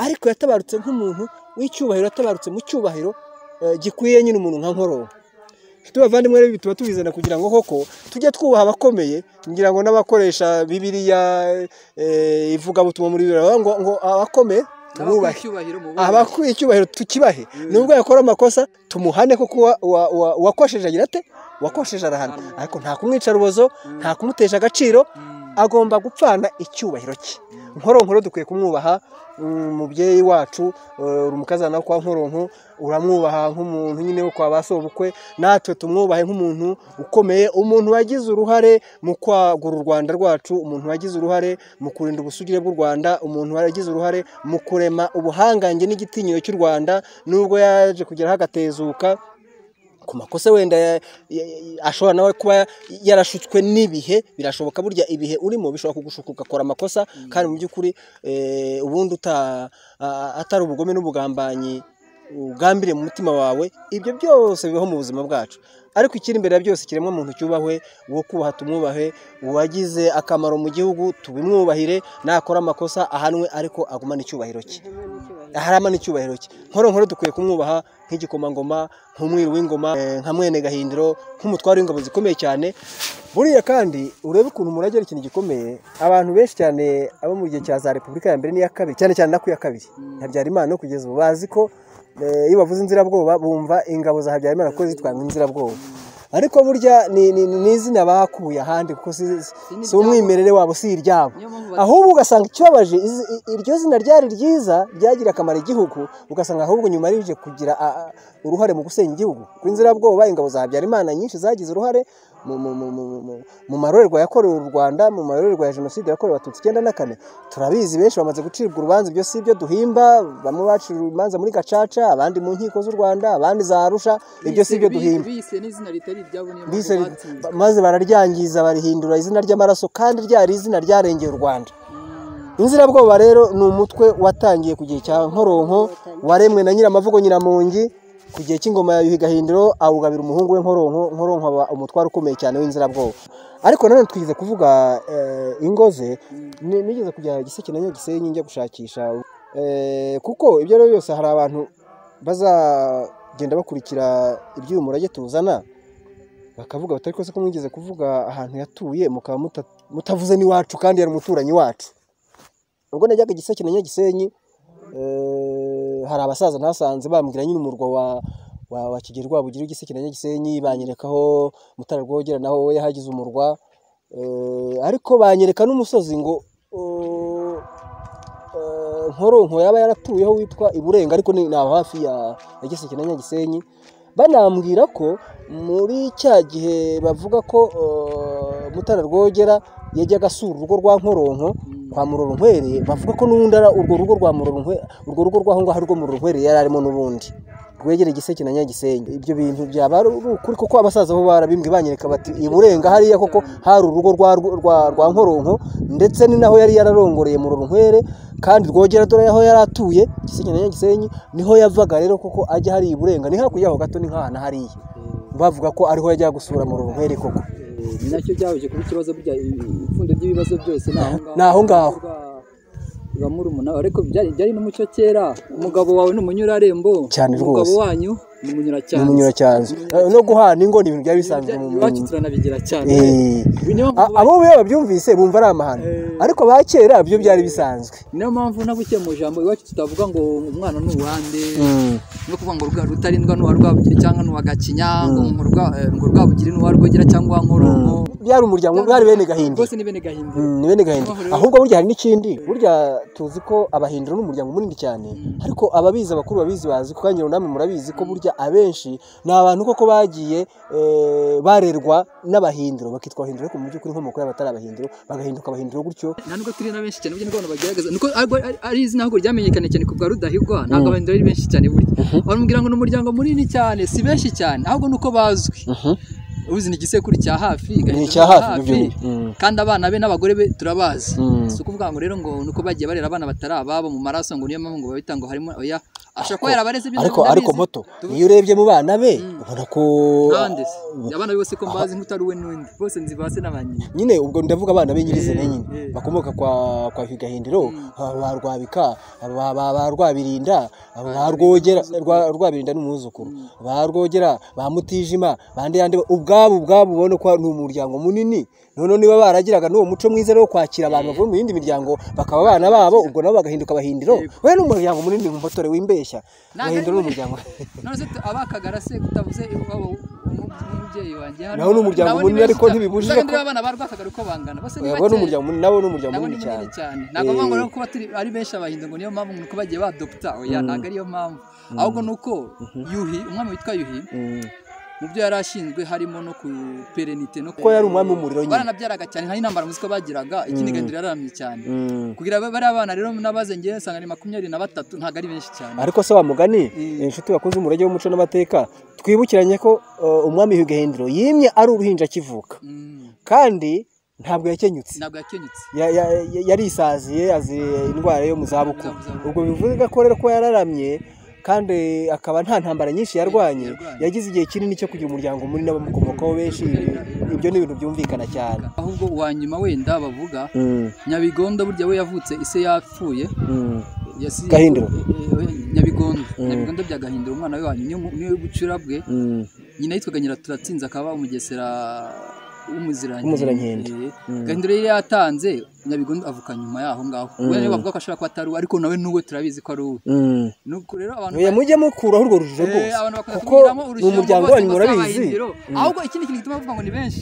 ariko yatabarutse nk'umuntu w'icyubahiro yatabarutse mu cyubahiro gikwiye nyine umuntu nka nkoronko tubavandimwe rero bituma tubizana kugira ngo koko tujye twubaha abakomeye ngira ngo n'abakoresha bibiriya ivugabutumwa muri bibiri ngo ngo abakomeye tububahe abakwiye icyubahiro tukibahe nubwo yakora amakosa tumuhane kuko uwakosheje agira ate uwakosheje arahana ariko nta kumwica rubozo nta kumutesha agaciro agomba gupfana icyubahiro cye nkoronkoro dukwiye kumwubaha umubyeyi wacu urumukazana kwa nkoronko uramwubaha nk'umuntu nyine wo kwa ba sobukwe natwe tumwubahe nk'umuntu ukomeye umuntu wagize uruhare mu kwagura u rwanda rwacu umuntu wagize uruhare mu kurinda ubusugire bw'u rwanda umuntu wagize uruhare mu kurema ubuhangange n'igitinyiro cy'u rwanda nubwo yaje kugeraho agatezuka ku makosa wenda ashobora nawe kuba yarashutswe n'ibihe birashoboka burya ibihe urimo bishobora kugushuka ugakora amakosa kandi mu by'ukuri ubundi atari ubugome n'ubugambanyi ugambiriye mu mutima wawe ibyo byose bibaho mu buzima bwacu ariko ikiri imbere ya byose kiremwa muntu cyubahwe uwo kubaha tumwubahe uwagize akamaro mu gihugu tubimwubahire nakora amakosa ahanwe ariko agumane icyubahiro cye harama n'icyubahiro cye nkoro dukwiye kumwubaha nk'igikomangoma nk'umwiru w'ingoma nka mwene gahindiro nk'umutware w'ingabo zikomeye cyane buriya kandi urebe ukuntu umurage ari ikintu gikomeye abantu benshi cyane abo mu gihe cya za repubulika ya mbere n'iya kabiri cyane cyane na ku ya kabiri habyarimana no kugeza ubu bazi ko iyo bavuze inzirabwoba bumva ingabo za habyarimana ko zitwa inzirabwoba ariko burya ni izina bakuye ahandi kuko si umwimerere wabo si iryabo ahubwo ugasanga ikibabaje iryo zina ryari ryiza ryagira akamaro igihugu ugasanga ahubwo nyuma rije kugira uruhare mu gusenya igihugu ku inzirabwoba ingabo za habyarimana nyinshi zagize uruhare mu marorerwa yakorewe u rwanda mu marorerwa ya jenoside yakorewe abatutsi icyenda na kane turabizi benshi bamaze gucibwa urubanza ibyo si ibyo duhimba bamwe bacira urubanza muri gacaca abandi mu nkiko z'u rwanda abandi za arusha ibyo si ibyo duhimba maze bararyangiza barihindura izina ry'amaraso kandi ryari izina ryarengeye u rwanda inzirabwoba rero ni umutwe watangiye ku gihe cya nkoronko waremwe na nyiramavugo nyiramungi ku gihe cy'ingoma ya yuhi gahindiro awugabira umuhungu we nkoronko nkoronko aba umutwaro ukomeye cyane w'inzirabwoba ariko nanone twigeze kuvuga ingo ze nigeze kujya giseke na nyagisenyi njya gushakisha kuko ibyo ari byo byose hari abantu bazagenda bakurikira iby'uyu murage tuzana bakavuga batari ko mwigeze kuvuga ahantu yatuye mukaba mutavuze n'iwacu kandi yari umuturanyi wacu ubwo najyaga giseke na nyagisenyi hari abasaza nasanze bambwira nyine umurwa wa wa kigeli rwabugira igiseke na nyagisenyi banyerekaho mutara rwogera naho we yahagize umurwa ariko banyereka n'umusozi ngo nkoronko yaba yaratuyeho witwa iburenga ariko ni hafi ya giseke na nyagisenyi banambwira ko muri cya gihe bavuga ko mutara rwogera yajyaga asura urugo rwa nkoronko kwa muroronkwere bavuga ko n'ubundi ari urwo rugo rwa muroronkwere urwo rugo rw'aho ngaho rwo muroronkwere yari arimo n'ubundi rwegereye igiseke na nyagisenyi ibyo bintu byaba ari ukuri kuko abasaza bo barabimbwe banyereka bati iburenga hariya koko hari urugo rwa nkoronko ndetse ni naho yari yararongoreye muroronkwere kandi rwogera dore aho yari atuye igiseke na nyagisenyi niho yavaga rero koko ajya hari iburenga ni hakurya yaho gato ni nk'ahantu hariya bavuga ko ariho yajya gusura muroronkwere koko ni nacyo byahoje kuba ikibazo burya ipfundo ry'ibibazo byose ni aho ngaho ba murumuna ariko byari n'umuco kera umugabo wawe ni umunyurarembo cyane rwose umugabo wanyu ni umunyuracyanzu no guhana ingo ni ibintu byari bisanzwe mu iwacu turanabigira cyane abo biba babyumvise bumva ari amahano ariko ba kera byo byari bisanzwe niyo mpamvu nabukiye mu jambo iwacu tutavuga ngo umwana ni uwande no kuvuga ngo rutarindwa ni uwa rwabugiri cyangwa ni uwa gakinya ngo rwabugiri ni uwa rwogera cyangwa nkoronko byari umuryango bwari bene gahinda rwose ni bene gahinda ni bene gahinda ahubwo burya hari n'ikindi burya tuzi ko abahindura ni umuryango munini cyane ariko ababizi abakuru babizi bazi kuko namwe murabizi ko burya abenshi ni abantu koko bagiye eh, barerwa n'abahindiro bakitwa abahindiro ariko mu by'ukuri inkomoko yabo atari abahindiro bagahinduka abahindiro gutyo nta nubwo turi na benshi cyane burya n'abantu bagerageza nuko ariko ari- ari izina ahubwo ryamenyekanye cyane ku bwa rudahigwa ntabwo abahindura ari benshi cyane burya bamubwira ngo ni umuryango munini cyane si benshi cyane ahubwo ni uko bazwi uzi ni igisekuru cya hafi Ni igahindura icya hafi, nibyo nyine. Mm. kandi abana be n'abagore be turabazi Mm. si ukuvuga ngo rero ngo ni uko bagiye barera abana batari ababo mu maraso ngo niyo mpamvu ngo babita ngo harimo oya ashobora kuba yarabareze ibyo ariko ndabizi. ariko moto Tuvuge- iyo urebye mu bana be ubona ko kandi se, abana be bose ko mbazi nk'utari we n'undi bose nzi ba se na ba nyina nyine ubwo ndavuga abana be nyirizina Eh, nyine eh. bakomoka kwa kwa Higahindiro aba ba Rwabika aba ba- ba Rwabirinda aba ba Rwogera Rwa- Rwabirinda n'umwuzukuru ba Rwogera ba Mutijima bande yande ubwabo ubwabo ubona ko ni umuryango munini none niba baragiraga n'uwo muco mwiza rero wo kwakira abantu bavuye mu yindi miryango bakaba abana babo ubwo nabo bagahinduka abahindiro we ni umuryango munini mu motore wimbeshya Ntabwo abahindiro ari ni umuryango none se tu- abakagara se utavuze iwabo umubyeyi wanjye hano- Naho ni umuryango nabo ni munini, benshi ariko cyane. ntibibujije Uzabona ko- niba abana ba rwakagara uko bangana bose ni nabo ni bake umuryango munini nabo ni umuryango nabo ni munini cyane munini cyane ntabwo Eh. bangwa rero kuba turi ari benshi abahindu ngo niyo mpamvu nuko bagiye badopta oya ntabwo ariyo mpamvu ahubwo ni uko yuhi umwami witwa yuhi Mm. mu byo yari ashinzwe harimo no ku perenite no Kuko yari umwami w'umuriro nyine. baranabyaraga cyane nta n'intambara muzi ko bagiraga ikindi gahindura yararamye cyane Mm. kugira ngo bariya bana rero n'abaze ngewe nsanga ni makumyabiri na batatu ntabwo ari benshi cyane ariko se wa mugani Mm. inshuti bakunze umurage w'umuco n'amateka twibukiranye ko uh, umwami higahindiro yimye ari uruhinja akivuka Mm. kandi ntabwo yakenyutse ntabwo yakenyutse Ya- ya- ya- yarisaziye azira indwara yo mu zabukuru Mu zabukuru. ubwo bivuga ko rero ko yararamye kandi akaba nta ntambara nyinshi yarwanye Yarwanye. yagize igihe kinini cyo kugira umuryango munini n'abamukomokaho benshi ibyo ni ibintu byumvikana cyane ahubwo uwa nyuma wenda bavuga nyabigondo burya we yavutse ise yapfuye yasi- Gahindiro. Eh, eh, nyabigondo nyabigondo bya gahindiro umwana we wanyu niwe- niwe bucura bwe nyina yitwaga nyiraturatinze akaba umugesera W'umuzirankende. Eh, Mm. gahindiro yari yatanze nyabigondo avuka nyuma yaho ngaho we niwe bavuga ko ashobora kuba atari uwe ariko nawe n'uwe turabizi ko ari uwe nuko rero abantu Oya, mujye mukuraho urwo rujijo Eh, rwose abantu bakunda kuko kunyuramo ni urushinge umuryango bose wanyu ngo si murabizi abahindiro. ahubwo ikindi kintu gituma bavuga ngo ni benshi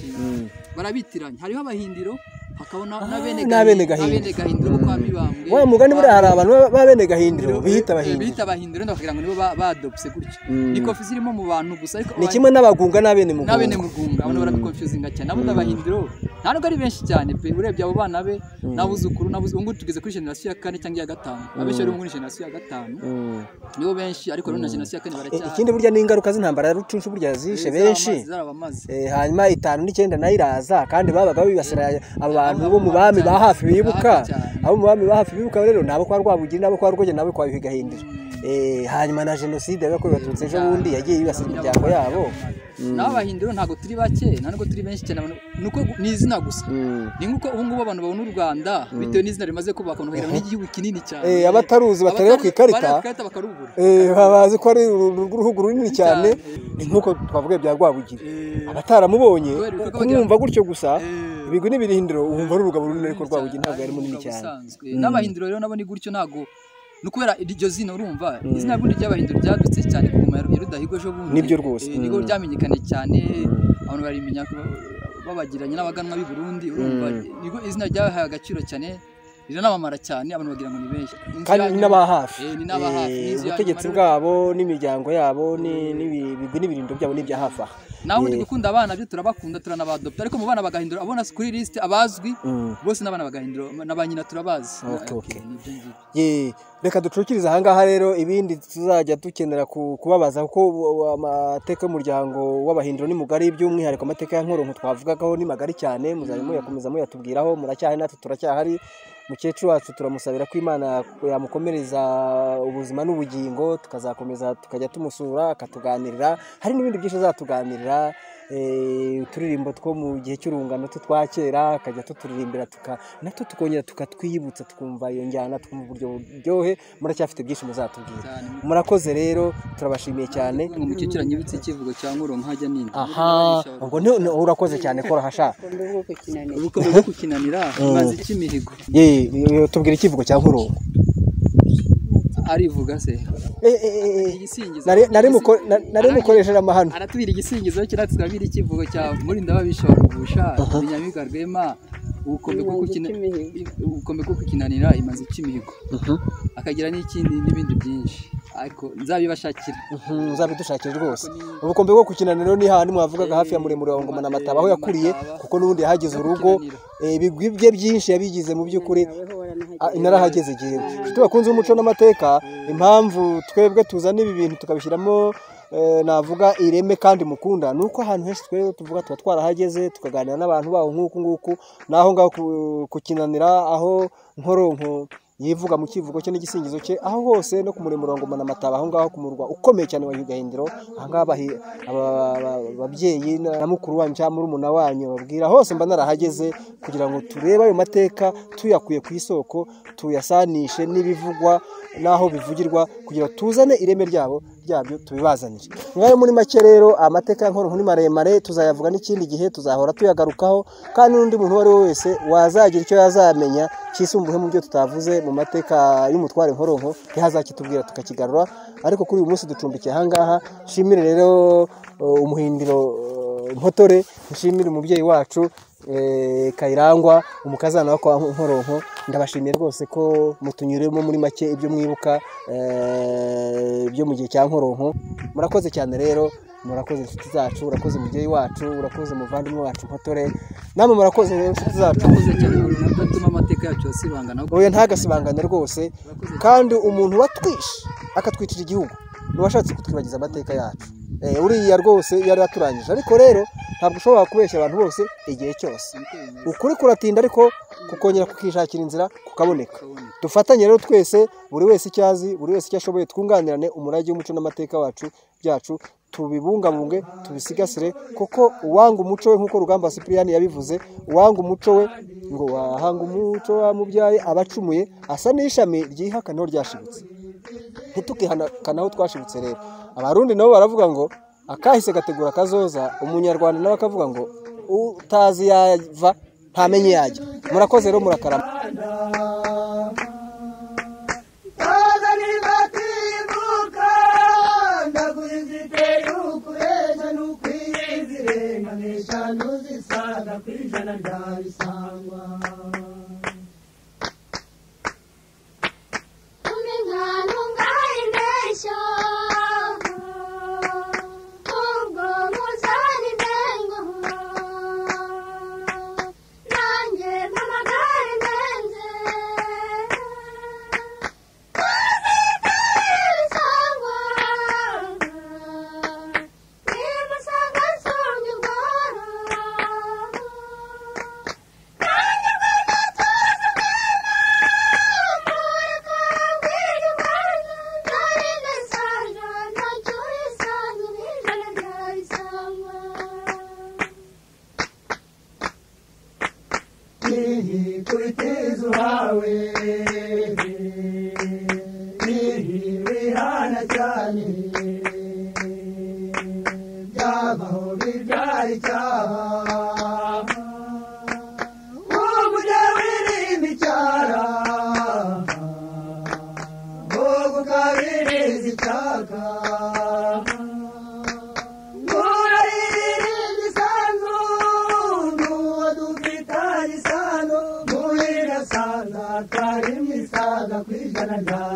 barabitiranya hariho abahindiro hakabona n'abene n'abene Gahi- Gahindiro. n'abene gahindiro bo kwa mibambwe wa mugani buriya hari abantu baba- b'abene gahindiro bihita Eh, abahindiro bihita abahindiro wenda bakagira ngo nibo ba- badopse gutya ni kofi zirimo mu bantu gusa ariko ni kimwe n'abagunga n'abene mugunga n'abene mugunga abantu barabikonfuzinga cyane abo n'abahindiro nta nubwo ari benshi cyane pe urebye abo bana be n'abuzukuru n'abuzu ubu ngubu tugeze kuri generasiyo ya kane cyangwa iya gatanu abenshi bari muri generasiyo ya gatanu Mm. nibo benshi ariko rero na generasiyo ya kane E, baracyahari ikindi burya n'ingaruka z'intambara ya rucunshu burya zishe benshi zarabamaze E, hanyuma itanu n'icyenda nayo iraza kandi babaga bibasira abantu bo mu bami ba hafi bibuka Hafi cyane. abo mu bami ba hafi bibuka rero nabo kwa rwabugiri nabo kwa rwogera nabo kwa bihiga hindiro E, hanyuma na jenoside yabakorewe abatutsi ejo bundi yagiye yibasira imiryango yabo naho abahindiro ntabwo turi bake nta nubwo turi benshi cyane abantu- ni uko gu- ni izina gusa Mm. ni nk'uko ubu ngubu abantu babona u rwanda bitewe n'izina rimaze kubaka abantu bagira ngo ni igihugu kinini cyane Eh, abataruzi batareba ku ikarita. bareba ku ikarita bakarubura Eh, baba bazi ko ari uru- uru- uruhugu runini cyane Cyane. ni nk'uko twavuga bya rwabugiri abataramubonye Kubera ibikorwa kumwumva gutyo gusa Eh. ibigwi n'ibirindiro wumva ari urugabo runini ariko rwabugiri ntabwo ari munini cyane Ubusanzwe. n'abahindiro rero nabo ni gutyo ntabwo ni ukubera iryo zina urumva izina bundi ry'abahindiro ryadutse cyane ku ngoma ya Ru- ya rudahigo ejo bundi Nibyo rwose. Eh, nibwo ryamenyekanye cyane abantu barimenya ko babagiranye n'abaganwa b'i Burundi urumva nibwo izina ryahaye agaciro cyane riranamamara cyane abantu bagira ngo ni benshi Inzu kandi yanyu- ni n'aba hafi Eh, ni n'aba Eh, hafi, n'inzu ya ubutegetsi nyuma bwabo n'imiryango yabo ni- n'ibi- ibigwi n'ibirindiro byabo n'ibya hafi aha naho undi gukunda abana byo turabakunda turanabadopta ariko mu bana bagahindura abona kuri lisite abazwi bose n'abana bagahindura na ba nyina turabazi Okay, Ok, okay. nibyo ngibyo. Ye, reka ducukirize ahangaha rero ibindi tuzajya dukenera ku- kubabaza kuko u- u- amateka y'umuryango w'abahindiro ni mugari by'umwihariko amateka ya nkoronko twavugagaho ni magari cyane muzajya muyakomeza muyatubwiraho muracyahari natwe turacyahari mukecuru wacu turamusabira ko imana yamukomereza ubuzima n'ubugingo tukazakomeza tukajya tumusura akatuganirira hari n'ibindi byinshi azatuganirira eh, uturirimbo two mu gihe cy'urungano twe twa kera akajya tuturirimbira tuka natwo tukongera tukatwiyibutsa tukumva iyo njyana tukumva uburyo buryohe muracyafite byinshi muzatubwira Cyane. murakoze rero turabashimiye cyane ngo mukecuru nyibutse icyivugo cya nkoronko hajya ninde aha ubwo ni- ni- urakoze cyane kora hasha ukumva bwo kukinanira ubukwe bwo kukinanira imanzi cy'imihigo ye ye, tubwira ikivugo cya nkurongo arivuga se Eh, eh, eh, eh. igisingizo Nari- nari muko- na- nari mukoresheje amahano aratubira igisingizo kiriya tukabira ikivugo cya murinda babishongusha binyabiga rwema ubukombe bwo Imanzi kukina- cy'imihigo. ubukombe bwo kukinanira imanzi cy'imihigo akagira n'ikindi n'ibindi byinshi ariko nzabibashakira nzabidushakire rwose ubukombe bwo gukinana rero ni hahandi mwavugaga hafi ya muremure wa ngoma na mataba aho yakuriye kuko n'ubundi yahagize urugo eh, ibigwi bye byinshi yabigize mu by'ukuri Ah, inarahageze igihe inshuti bakunze umuco n'amateka impamvu twebwe tuzana ibi bintu tukabishyiramo eh, navuga ireme kandi mukunda ni uko ahantu henshi twebwe tuvuga tuba twarahageze tukaganira n'abantu baho nk'uku nguku n'aho ngaho ku- kukinanira aho nkoronko yivuga mu kivugo cye n'igisingizo cye aho hose no ku murimo wa ngoma na mataba aho ngaho ku murwa ukomeye cyane wa Nyugahindiro aha ngaha bahi- aba- aba- ababyeyi na na mukuru wanyu cyangwa murumuna wanyu babwira hose mba narahageze kugira ngo turebe ayo mateka tuyakuye ku isoko tuyasanishe n'ibivugwa n'aho bivugirwa kugira ngo tuzane ireme ryabo ryabyo tubibazanire ngayo muri make rero amateka ya nkuru ni maremare tuzayavuga n'ikindi gihe tuzahora tuyagarukaho kandi n'undi muntu uwo ari we wese wazagira icyo yazamenya cyisumbuye mu byo tutavuze mu mateka y'umutware nkoronko ntihazakitubwira tukakigarura ariko kuri uyu munsi ducumbikiye ahangaha nshimire rero uh, umuhindiro uh, mpotore nshimire umubyeyi wacu eh, kayirangwa umukazana wa kwa nkoronko ndabashimiye rwose ko mutunyuremo muri make ibyo mwibuka eh, byo mu gihe cya nkoronko murakoze cyane rero murakoze inshuti zacu urakoze mubyeyi wacu urakoze muvandimwe wacu mpotore namwe murakoze rero inshuti zacu urakoze cyane udatuma amateka yacu asibangana oya ntagasibangane rwose kandi umuntu watwishe akatwicira igihugu n'uwashatse kutwibagiza amateka yacu Eh, uriya rwose yari aturangije ariko rero ntabwo ushobora kubeshya abantu bose igihe cyose ukuri kuratinda ariko kukongera kukishakira inzira kukaboneka dufatanye rero twese buri wese icyo azi buri wese icyo ashoboye twunganirane umurage w'umuco n'amateka wacu byacu tubibungabunge tubisigasire kuko uwanga umuco we nk'uko rugamba sipiriyani yabivuze uwanga umuco we ngo wahanga umuco wamubyaye abacumuye asa n'ishami ryihakanaho ryashibutse ntitukihana aho twashibutse rero abarundi nabo baravuga ngo akahise gategura akazoza umunyarwanda nawe akavuga ngo utazi yava ntamenye yajya murakoze rero murakarama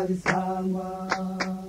Thank you.